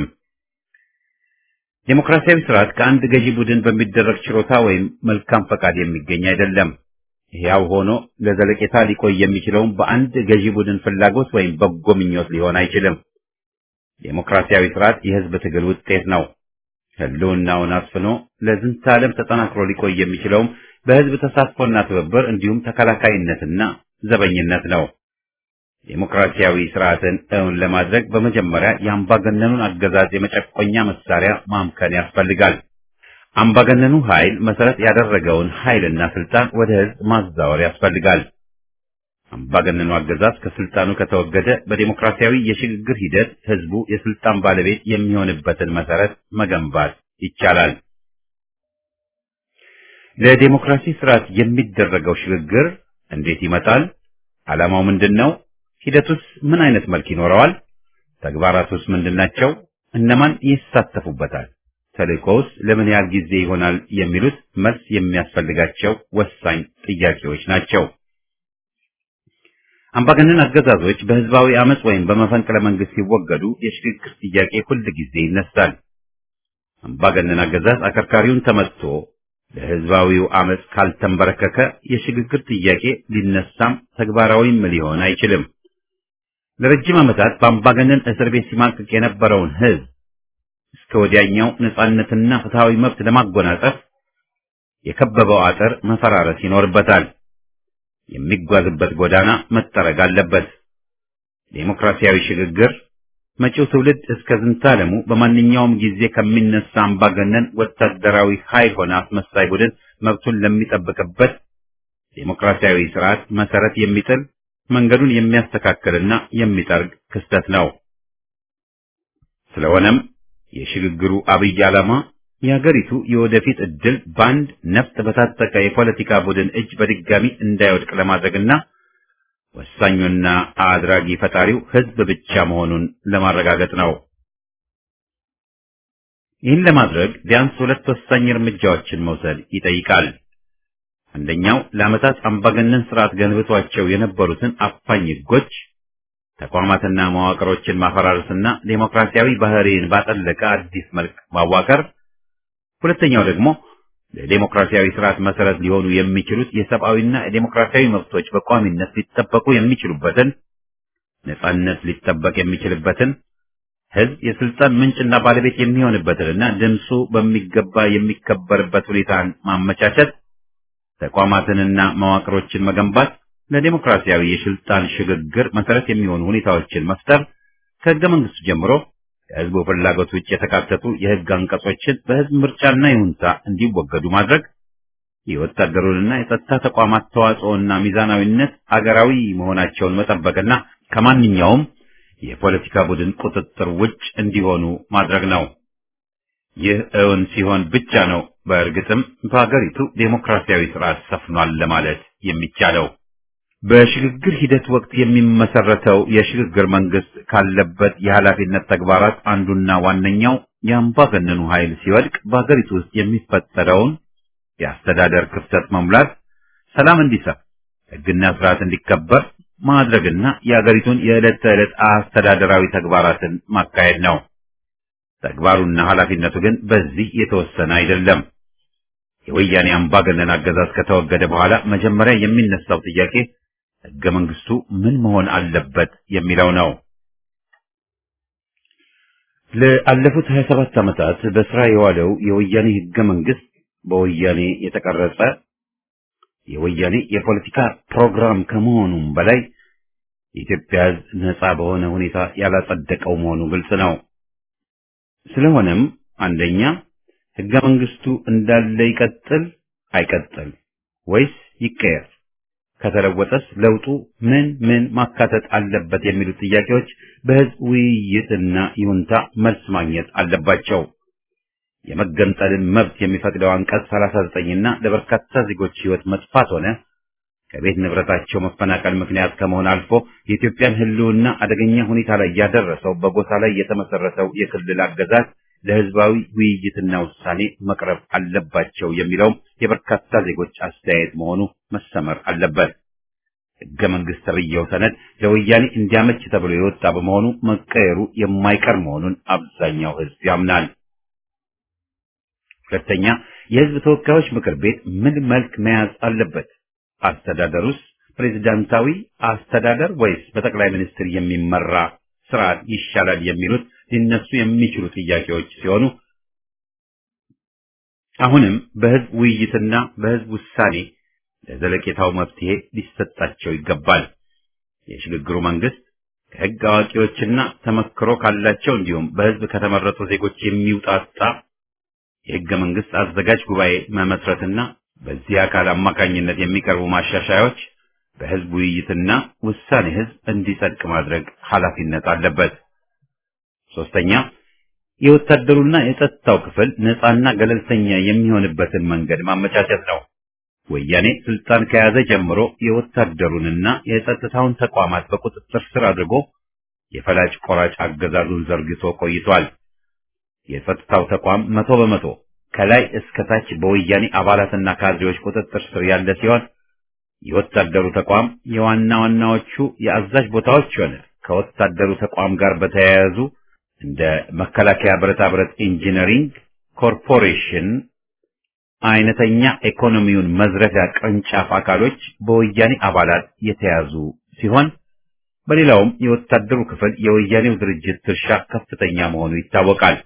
ዴሞክራሲያዊ ስርዓት ከአንድ ገዢ ቡድን በሚደረግ ችሮታ ወይም መልካም ፈቃድ የሚገኝ አይደለም። ሕያው ሆኖ ለዘለቄታ ሊቆይ የሚችለውም በአንድ ገዢ ቡድን ፍላጎት ወይም በጎ ምኞት ሊሆን አይችልም። ዴሞክራሲያዊ ስርዓት የህዝብ ትግል ውጤት ነው። ህልውናውን አስፍኖ ለዝንተ ዓለም ተጠናክሮ ሊቆይ የሚችለውም በህዝብ ተሳትፎና ትብብር እንዲሁም ተከላካይነትና ዘበኝነት ነው። ዴሞክራሲያዊ ስርዓትን እውን ለማድረግ በመጀመሪያ የአምባገነኑን አገዛዝ የመጨቆኛ መሳሪያ ማምከን ያስፈልጋል። አምባገነኑ ኃይል መሰረት ያደረገውን ኃይልና ስልጣን ወደ ህዝብ ማዛወር ያስፈልጋል። አምባገነኑ አገዛዝ ከስልጣኑ ከተወገደ በዴሞክራሲያዊ የሽግግር ሂደት ህዝቡ የስልጣን ባለቤት የሚሆንበትን መሰረት መገንባት ይቻላል። ለዴሞክራሲ ስርዓት የሚደረገው ሽግግር እንዴት ይመጣል? ዓላማው ምንድን ነው? ሂደቱስ ምን አይነት መልክ ይኖረዋል? ተግባራቱስ ምንድናቸው? እነማን ይሳተፉበታል? ተልእኮውስ ለምን ያህል ጊዜ ይሆናል? የሚሉት መልስ የሚያስፈልጋቸው ወሳኝ ጥያቄዎች ናቸው። አምባገነን አገዛዞች በህዝባዊ አመጽ ወይም በመፈንቅለ መንግስት ሲወገዱ የሽግግር ጥያቄ ሁል ጊዜ ይነሳል። አምባገነን አገዛዝ አከርካሪውን ተመትቶ ለህዝባዊው አመጽ ካልተንበረከከ የሽግግር ጥያቄ ሊነሳም ተግባራዊም ሊሆን አይችልም። ለረጅም ዓመታት በአምባገነን እስር ቤት ሲማቅቅ የነበረውን ህዝብ እስከ ወዲያኛው ነጻነትና ፍትሃዊ መብት ለማጎናጸፍ የከበበው አጥር መፈራረስ ይኖርበታል። የሚጓዝበት ጎዳና መጠረግ አለበት። ዴሞክራሲያዊ ሽግግር መጪው ትውልድ እስከ ዝንታለሙ በማንኛውም ጊዜ ከሚነሳ አምባገነን ወታደራዊ ኃይል ሆነ አስመሳይ ቡድን መብቱን ለሚጠብቅበት ዴሞክራሲያዊ ስርዓት መሰረት የሚጥል መንገዱን የሚያስተካክልና የሚጠርግ ክስተት ነው። ስለሆነም የሽግግሩ አብይ ዓላማ የሀገሪቱ የወደፊት ዕድል በአንድ ነፍጥ በታጠቀ የፖለቲካ ቡድን እጅ በድጋሚ እንዳይወድቅ ለማድረግና ወሳኙና አድራጊ ፈጣሪው ሕዝብ ብቻ መሆኑን ለማረጋገጥ ነው። ይህን ለማድረግ ቢያንስ ሁለት ወሳኝ እርምጃዎችን መውሰድ ይጠይቃል። አንደኛው ለዓመታት አምባገነን ስርዓት ገንብቷቸው የነበሩትን አፋኝ ሕጎች፣ ተቋማትና መዋቅሮችን ማፈራረስና ዴሞክራሲያዊ ባህሪን ባጠለቀ አዲስ መልክ ማዋቀር፣ ሁለተኛው ደግሞ ለዴሞክራሲያዊ ስርዓት መሰረት ሊሆኑ የሚችሉት የሰብአዊና የዴሞክራሲያዊ መብቶች በቋሚነት ሊጠበቁ የሚችሉበትን ነጻነት ሊጠበቅ የሚችልበትን ህዝብ የስልጣን ምንጭና ባለቤት የሚሆንበትንና ድምፁ በሚገባ የሚከበርበት ሁኔታን ማመቻቸት፣ ተቋማትንና መዋቅሮችን መገንባት፣ ለዴሞክራሲያዊ የስልጣን ሽግግር መሰረት የሚሆኑ ሁኔታዎችን መፍጠር፣ ከህገ መንግስቱ ጀምሮ ከህዝቡ ፍላጎት ውጭ የተካተቱ የህግ አንቀጾችን በህዝብ ምርጫና ይሁንታ እንዲወገዱ ማድረግ፣ የወታደሩንና የጸጥታ ተቋማት ተዋጽኦና ሚዛናዊነት አገራዊ መሆናቸውን መጠበቅና ከማንኛውም የፖለቲካ ቡድን ቁጥጥር ውጭ እንዲሆኑ ማድረግ ነው። ይህ እውን ሲሆን ብቻ ነው በእርግጥም በሀገሪቱ ዴሞክራሲያዊ ስርዓት ሰፍኗል ለማለት የሚቻለው። በሽግግር ሂደት ወቅት የሚመሰረተው የሽግግር መንግስት ካለበት የኃላፊነት ተግባራት አንዱና ዋነኛው የአምባገነኑ ኃይል ሲወድቅ በሀገሪቱ ውስጥ የሚፈጠረውን የአስተዳደር ክፍተት መሙላት፣ ሰላም እንዲሰፍ፣ ህግና ስርዓት እንዲከበር ማድረግና የሀገሪቱን የዕለት ተዕለት አስተዳደራዊ ተግባራትን ማካሄድ ነው። ተግባሩና ኃላፊነቱ ግን በዚህ የተወሰነ አይደለም። የወያኔ አምባገነን አገዛዝ ከተወገደ በኋላ መጀመሪያ የሚነሳው ጥያቄ ህገ መንግስቱ ምን መሆን አለበት የሚለው ነው። ለአለፉት 27 ዓመታት በስራ የዋለው የወያኔ ህገ መንግስት በወያኔ የተቀረጸ የወያኔ የፖለቲካ ፕሮግራም ከመሆኑም በላይ የኢትዮጵያ ህዝብ ነጻ በሆነ ሁኔታ ያላጸደቀው መሆኑ ግልጽ ነው። ስለሆነም አንደኛ ህገ መንግስቱ እንዳለ ይቀጥል አይቀጥል ወይስ ይቀየር? ከተለወጠስ ለውጡ ምን ምን ማካተት አለበት የሚሉት ጥያቄዎች በህዝብ ውይይትና ይሁንታ መልስ ማግኘት አለባቸው። የመገንጠልን መብት የሚፈቅደው አንቀጽ 39 እና ለበርካታ ዜጎች ህይወት መጥፋት ሆነ ከቤት ንብረታቸው መፈናቀል ምክንያት ከመሆን አልፎ የኢትዮጵያን ህልውና አደገኛ ሁኔታ ላይ ያደረሰው በጎሳ ላይ የተመሰረተው የክልል አገዛዝ ለህዝባዊ ውይይትና ውሳኔ መቅረብ አለባቸው የሚለውም የበርካታ ዜጎች አስተያየት መሆኑ መሰመር አለበት። ህገ መንግስት ተብዬው ሰነድ ለወያኔ እንዲያመች ተብሎ የወጣ በመሆኑ መቀየሩ የማይቀር መሆኑን አብዛኛው ህዝብ ያምናል። ሁለተኛ፣ የህዝብ ተወካዮች ምክር ቤት ምን መልክ መያዝ አለበት? አስተዳደሩስ ፕሬዝዳንታዊ አስተዳደር ወይስ በጠቅላይ ሚኒስትር የሚመራ ስርዓት ይሻላል የሚሉት ሊነሱ የሚችሉ ጥያቄዎች ሲሆኑ አሁንም በህዝብ ውይይትና በህዝብ ውሳኔ ለዘለቄታው መፍትሄ ሊሰጣቸው ይገባል። የሽግግሩ መንግስት ከህግ አዋቂዎችና ተመክሮ ካላቸው እንዲሁም በህዝብ ከተመረጡ ዜጎች የሚውጣጣ የህገ መንግስት አዘጋጅ ጉባኤ መመስረትና በዚህ አካል አማካኝነት የሚቀርቡ ማሻሻያዎች በህዝብ ውይይትና ውሳኔ ህዝብ እንዲጸድቅ ማድረግ ኃላፊነት አለበት። ሶስተኛ የወታደሩና የጸጥታው ክፍል ነፃና ገለልተኛ የሚሆንበትን መንገድ ማመቻቸት ነው። ወያኔ ስልጣን ከያዘ ጀምሮ የወታደሩንና የጸጥታውን ተቋማት በቁጥጥር ስር አድርጎ የፈላጭ ቆራጭ አገዛዙን ዘርግቶ ቆይቷል። የጸጥታው ተቋም መቶ በመቶ ከላይ እስከ ታች በወያኔ አባላትና ካድሬዎች ቁጥጥር ስር ያለ ሲሆን የወታደሩ ተቋም የዋና ዋናዎቹ የአዛዥ ቦታዎች ሆነ ከወታደሩ ተቋም ጋር በተያያዙ እንደ መከላከያ ብረታ ብረት ኢንጂነሪንግ ኮርፖሬሽን አይነተኛ ኢኮኖሚውን መዝረፊያ ቅርንጫፍ አካሎች በወያኔ አባላት የተያዙ ሲሆን በሌላውም የወታደሩ ክፍል የወያኔው ድርጅት ድርሻ ከፍተኛ መሆኑ ይታወቃል።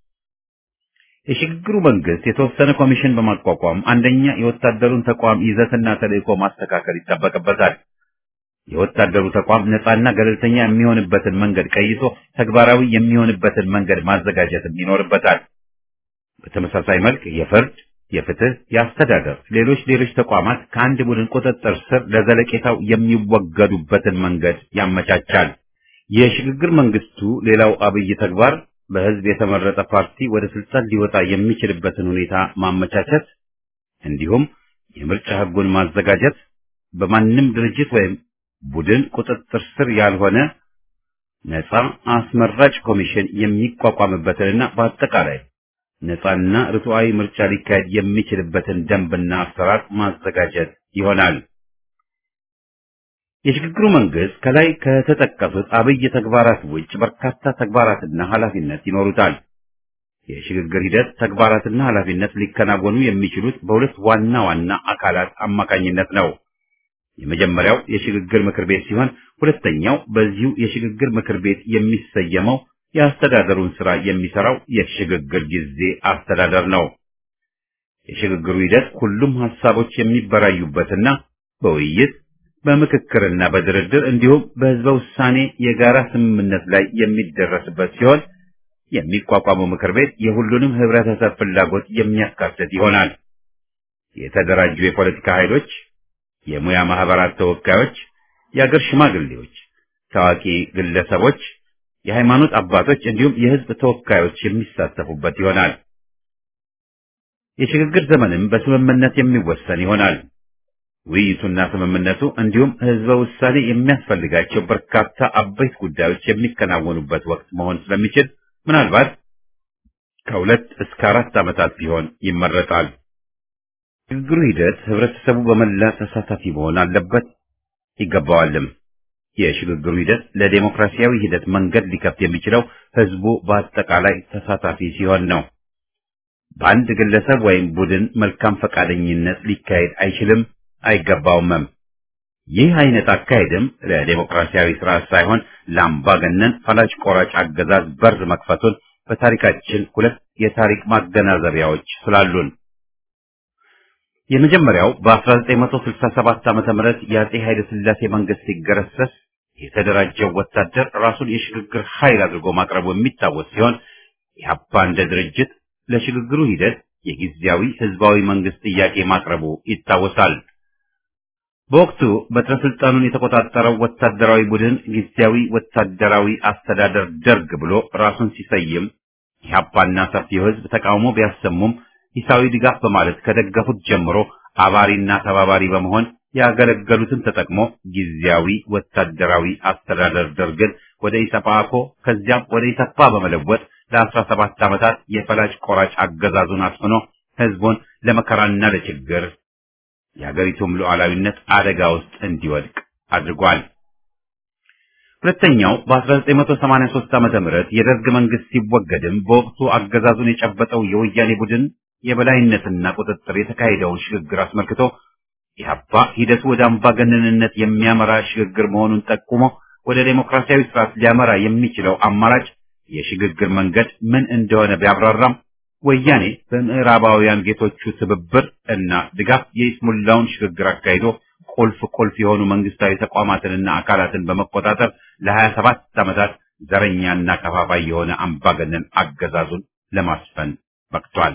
የሽግግሩ መንግስት የተወሰነ ኮሚሽን በማቋቋም አንደኛ የወታደሩን ተቋም ይዘትና ተልእኮ ማስተካከል ይጠበቅበታል። የወታደሩ ተቋም ነፃና ገለልተኛ የሚሆንበትን መንገድ ቀይሶ ተግባራዊ የሚሆንበትን መንገድ ማዘጋጀትም ይኖርበታል። በተመሳሳይ መልክ የፍርድ፣ የፍትህ፣ የአስተዳደር፣ ሌሎች ሌሎች ተቋማት ከአንድ ቡድን ቁጥጥር ስር ለዘለቄታው የሚወገዱበትን መንገድ ያመቻቻል። የሽግግር መንግስቱ ሌላው አብይ ተግባር በህዝብ የተመረጠ ፓርቲ ወደ ስልጣን ሊወጣ የሚችልበትን ሁኔታ ማመቻቸት እንዲሁም የምርጫ ህጉን ማዘጋጀት በማንም ድርጅት ወይም ቡድን ቁጥጥር ስር ያልሆነ ነፃ አስመራጭ ኮሚሽን የሚቋቋምበትንና በአጠቃላይ ነፃና ርቱዓዊ ምርጫ ሊካሄድ የሚችልበትን ደንብና አሰራር ማዘጋጀት ይሆናል። የሽግግሩ መንግስት ከላይ ከተጠቀሱት አብይ ተግባራት ውጭ በርካታ ተግባራትና ኃላፊነት ይኖሩታል። የሽግግር ሂደት ተግባራትና ኃላፊነት ሊከናወኑ የሚችሉት በሁለት ዋና ዋና አካላት አማካኝነት ነው። የመጀመሪያው የሽግግር ምክር ቤት ሲሆን ሁለተኛው በዚሁ የሽግግር ምክር ቤት የሚሰየመው የአስተዳደሩን ስራ የሚሰራው የሽግግር ጊዜ አስተዳደር ነው። የሽግግሩ ሂደት ሁሉም ሀሳቦች የሚበራዩበትና በውይይት በምክክርና በድርድር እንዲሁም በህዝበ ውሳኔ የጋራ ስምምነት ላይ የሚደረስበት ሲሆን የሚቋቋመው ምክር ቤት የሁሉንም ህብረተሰብ ፍላጎት የሚያካትት ይሆናል። የተደራጁ የፖለቲካ ኃይሎች፣ የሙያ ማህበራት ተወካዮች፣ የአገር ሽማግሌዎች፣ ታዋቂ ግለሰቦች፣ የሃይማኖት አባቶች እንዲሁም የህዝብ ተወካዮች የሚሳተፉበት ይሆናል። የሽግግር ዘመንም በስምምነት የሚወሰን ይሆናል። ውይይቱና ስምምነቱ እንዲሁም ህዝበ ውሳኔ የሚያስፈልጋቸው በርካታ አበይት ጉዳዮች የሚከናወኑበት ወቅት መሆን ስለሚችል ምናልባት ከሁለት እስከ አራት ዓመታት ቢሆን ይመረጣል። ሽግግሩ ሂደት ህብረተሰቡ በመላ ተሳታፊ መሆን አለበት ይገባዋልም። የሽግግሩ ሂደት ለዴሞክራሲያዊ ሂደት መንገድ ሊከፍት የሚችለው ህዝቡ በአጠቃላይ ተሳታፊ ሲሆን ነው። በአንድ ግለሰብ ወይም ቡድን መልካም ፈቃደኝነት ሊካሄድ አይችልም አይገባውምም። ይህ አይነት አካሄድም ለዴሞክራሲያዊ ስርዓት ሳይሆን ለአምባገነን ፈላጭ ቆራጭ አገዛዝ በር መክፈቱን በታሪካችን ሁለት የታሪክ ማገናዘቢያዎች ስላሉን የመጀመሪያው በ1967 ዓመተ ምህረት የአጼ ኃይለ ሥላሴ መንግስት ሲገረሰስ የተደራጀው ወታደር ራሱን የሽግግር ኃይል አድርጎ ማቅረቡ የሚታወስ ሲሆን ኢህአፓ እንደ ድርጅት ለሽግግሩ ሂደት የጊዜያዊ ህዝባዊ መንግስት ጥያቄ ማቅረቡ ይታወሳል። በወቅቱ በትረ ስልጣኑን የተቆጣጠረው ወታደራዊ ቡድን ጊዜያዊ ወታደራዊ አስተዳደር ደርግ ብሎ ራሱን ሲሰይም ኢህአፓና ሰፊው ህዝብ ተቃውሞ ቢያሰሙም ሂሳዊ ድጋፍ በማለት ከደገፉት ጀምሮ አባሪና ተባባሪ በመሆን ያገለገሉትን ተጠቅሞ ጊዜያዊ ወታደራዊ አስተዳደር ደርግን ወደ ኢሰፓኮ ከዚያም ወደ ኢሰፓ በመለወጥ ለአስራ ሰባት ዓመታት የፈላጭ ቆራጭ አገዛዙን አስፍኖ ህዝቡን ለመከራና ለችግር የሀገሪቱም ሉዓላዊነት አደጋ ውስጥ እንዲወድቅ አድርጓል። ሁለተኛው በ1983 ዓመተ ምህረት የደርግ መንግስት ሲወገድም በወቅቱ አገዛዙን የጨበጠው የወያኔ ቡድን የበላይነትና ቁጥጥር የተካሄደውን ሽግግር አስመልክቶ ኢህአፓ ሂደቱ ወደ አምባገነንነት የሚያመራ ሽግግር መሆኑን ጠቁሞ ወደ ዴሞክራሲያዊ ስርዓት ሊያመራ የሚችለው አማራጭ የሽግግር መንገድ ምን እንደሆነ ቢያብራራም ወያኔ በምዕራባውያን ጌቶቹ ትብብር እና ድጋፍ የኢስሙላውን ሽግግር አካሂዶ ቁልፍ ቁልፍ የሆኑ መንግስታዊ ተቋማትንና አካላትን በመቆጣጠር ለሀያ ሰባት ዓመታት ዘረኛና ከፋፋይ የሆነ አምባገነን አገዛዙን ለማስፈን በቅቷል።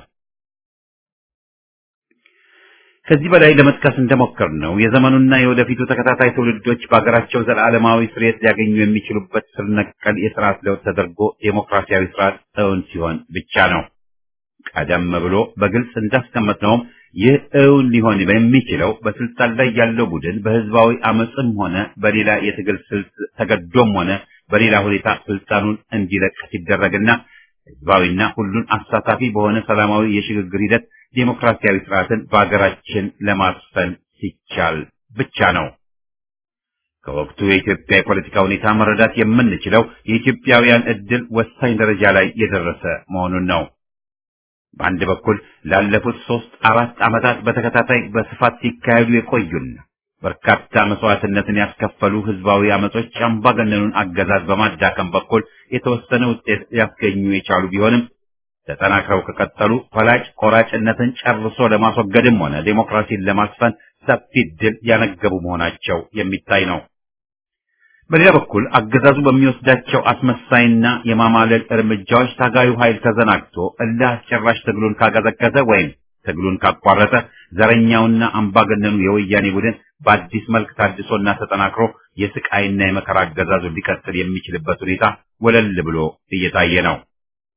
ከዚህ በላይ ለመጥቀስ እንደሞከር ነው የዘመኑና የወደፊቱ ተከታታይ ትውልዶች በሀገራቸው ዘላለማዊ ስርየት ሊያገኙ የሚችሉበት ስር ነቀል የስርዓት ለውጥ ተደርጎ ዴሞክራሲያዊ ስርዓት እውን ሲሆን ብቻ ነው። ቀደም ብሎ በግልጽ እንዳስቀመጥነውም ይህ እውን ሊሆን የሚችለው በስልጣን ላይ ያለው ቡድን በህዝባዊ አመፅም ሆነ በሌላ የትግል ስልት ተገዶም ሆነ በሌላ ሁኔታ ስልጣኑን እንዲለቅ ሲደረግና ህዝባዊና ሁሉን አሳታፊ በሆነ ሰላማዊ የሽግግር ሂደት ዴሞክራሲያዊ ስርዓትን በሀገራችን ለማስፈን ሲቻል ብቻ ነው። ከወቅቱ የኢትዮጵያ የፖለቲካ ሁኔታ መረዳት የምንችለው የኢትዮጵያውያን እድል ወሳኝ ደረጃ ላይ የደረሰ መሆኑን ነው። በአንድ በኩል ላለፉት ሶስት አራት ዓመታት በተከታታይ በስፋት ሲካሄዱ የቆዩና በርካታ መስዋዕትነትን ያስከፈሉ ህዝባዊ አመጾች አምባገነኑን አገዛዝ በማዳከም በኩል የተወሰነ ውጤት ሊያስገኙ የቻሉ ቢሆንም ተጠናክረው ከቀጠሉ ፈላጭ ቆራጭነትን ጨርሶ ለማስወገድም ሆነ ዴሞክራሲን ለማስፈን ሰፊ ድል ያነገቡ መሆናቸው የሚታይ ነው። በሌላ በኩል አገዛዙ በሚወስዳቸው አስመሳይና የማማለል እርምጃዎች ታጋዩ ኃይል ተዘናግቶ እልህ አስጨራሽ ትግሉን ካቀዘቀዘ ወይም ትግሉን ካቋረጠ ዘረኛውና አምባገነኑ የወያኔ ቡድን በአዲስ መልክ ታድሶና ተጠናክሮ የስቃይና የመከራ አገዛዙ ሊቀጥል የሚችልበት ሁኔታ ወለል ብሎ እየታየ ነው።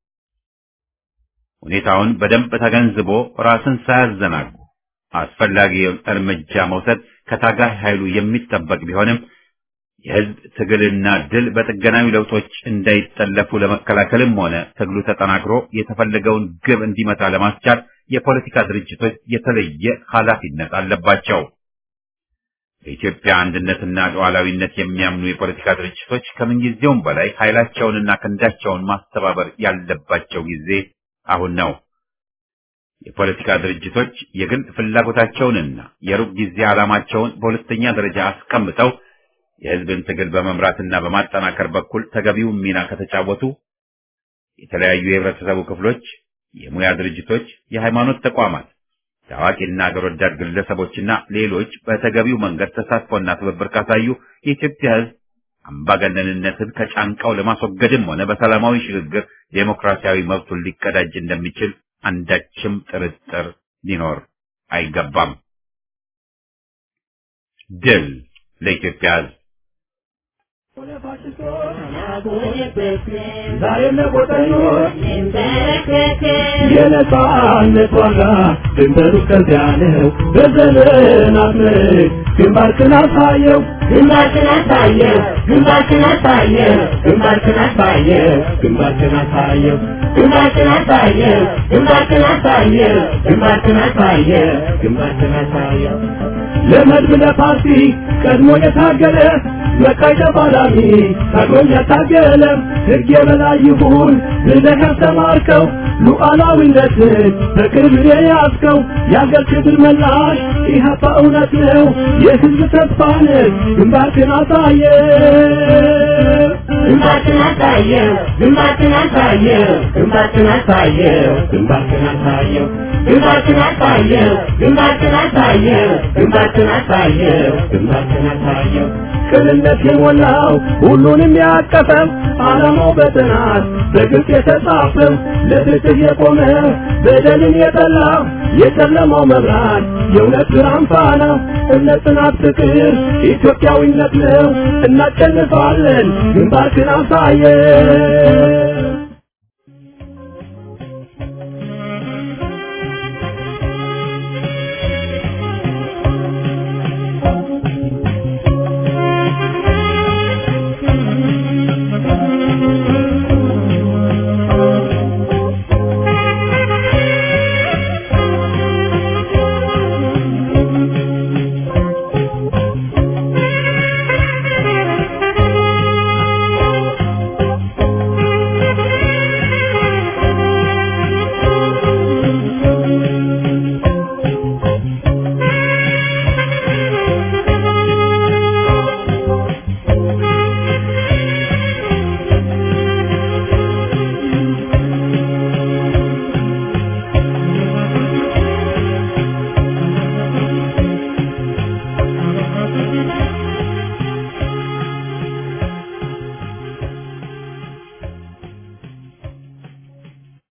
ሁኔታውን በደንብ ተገንዝቦ ራስን ሳያዘናጉ አስፈላጊውን እርምጃ መውሰድ ከታጋይ ኃይሉ የሚጠበቅ ቢሆንም የህዝብ ትግልና ድል በጥገናዊ ለውጦች እንዳይጠለፉ ለመከላከልም ሆነ ትግሉ ተጠናክሮ የተፈለገውን ግብ እንዲመታ ለማስቻል የፖለቲካ ድርጅቶች የተለየ ኃላፊነት አለባቸው። በኢትዮጵያ አንድነትና ሉዓላዊነት የሚያምኑ የፖለቲካ ድርጅቶች ከምንጊዜውም በላይ ኃይላቸውንና ክንዳቸውን ማስተባበር ያለባቸው ጊዜ አሁን ነው። የፖለቲካ ድርጅቶች የግል ፍላጎታቸውንና የሩቅ ጊዜ ዓላማቸውን በሁለተኛ ደረጃ አስቀምጠው የህዝብን ትግል በመምራትና በማጠናከር በኩል ተገቢውን ሚና ከተጫወቱ የተለያዩ የህብረተሰቡ ክፍሎች፣ የሙያ ድርጅቶች፣ የሃይማኖት ተቋማት፣ ታዋቂና አገር ወዳድ ግለሰቦችና ሌሎች በተገቢው መንገድ ተሳትፎና ትብብር ካሳዩ የኢትዮጵያ ህዝብ አምባገነንነትን ከጫንቃው ለማስወገድም ሆነ በሰላማዊ ሽግግር ዴሞክራሲያዊ መብቱን ሊቀዳጅ እንደሚችል አንዳችም ጥርጥር ሊኖር አይገባም። ድል ለኢትዮጵያ ህዝብ! ዛሬ ለቆጠኞች የነጻነት ዋጋ ድንበሩ ከዚያ ነው። በዘመናት ምርክ ግንባርክን አሳየው ግንባርክን አሳየው ግንባርክን አሳየው ግንባርክን አሳየው ግንባርክን አሳየው ግንባርክን አሳየው ግንባርክን አሳየው ግንባርክን አሳየው ግንባርክን አሳየው ለመድብ ለፓርቲ ቀድሞ የታገለ መቃይ ተፋላሚ ታግሎም ያታገለ ሕግ የበላይ ይሁን ብለህ ያስተማርከው ሉዓላዊነትን በክብር የያዝከው የአገር ክብር መላሽ ኢህአፓ እውነት ነው የህዝብ ተስፋ ነህ ግንባርክን አሳየ ግንባርክን አሳየው ግንባርክን አሳየው ግንባርክን አሳየው ግንባርክን አሳየው ግንባርክን አሳየው ግንባርክን አሳየው ግንባርክን አሳየው ግንባርክን አሳየው ቅንነት የሞላው ሁሉንም ያቀፈው ዓላማው በጥናት በግልጽ የተጻፈው ለፍትህ የቆመ በደልን የጠላ የጨለማው መብራት የእውነት ብርሃን ፋና እምነት፣ ጽናት፣ ፍቅር ኢትዮጵያዊነት ነው። እናሸንፋለን። ግንባርክን አሳየን።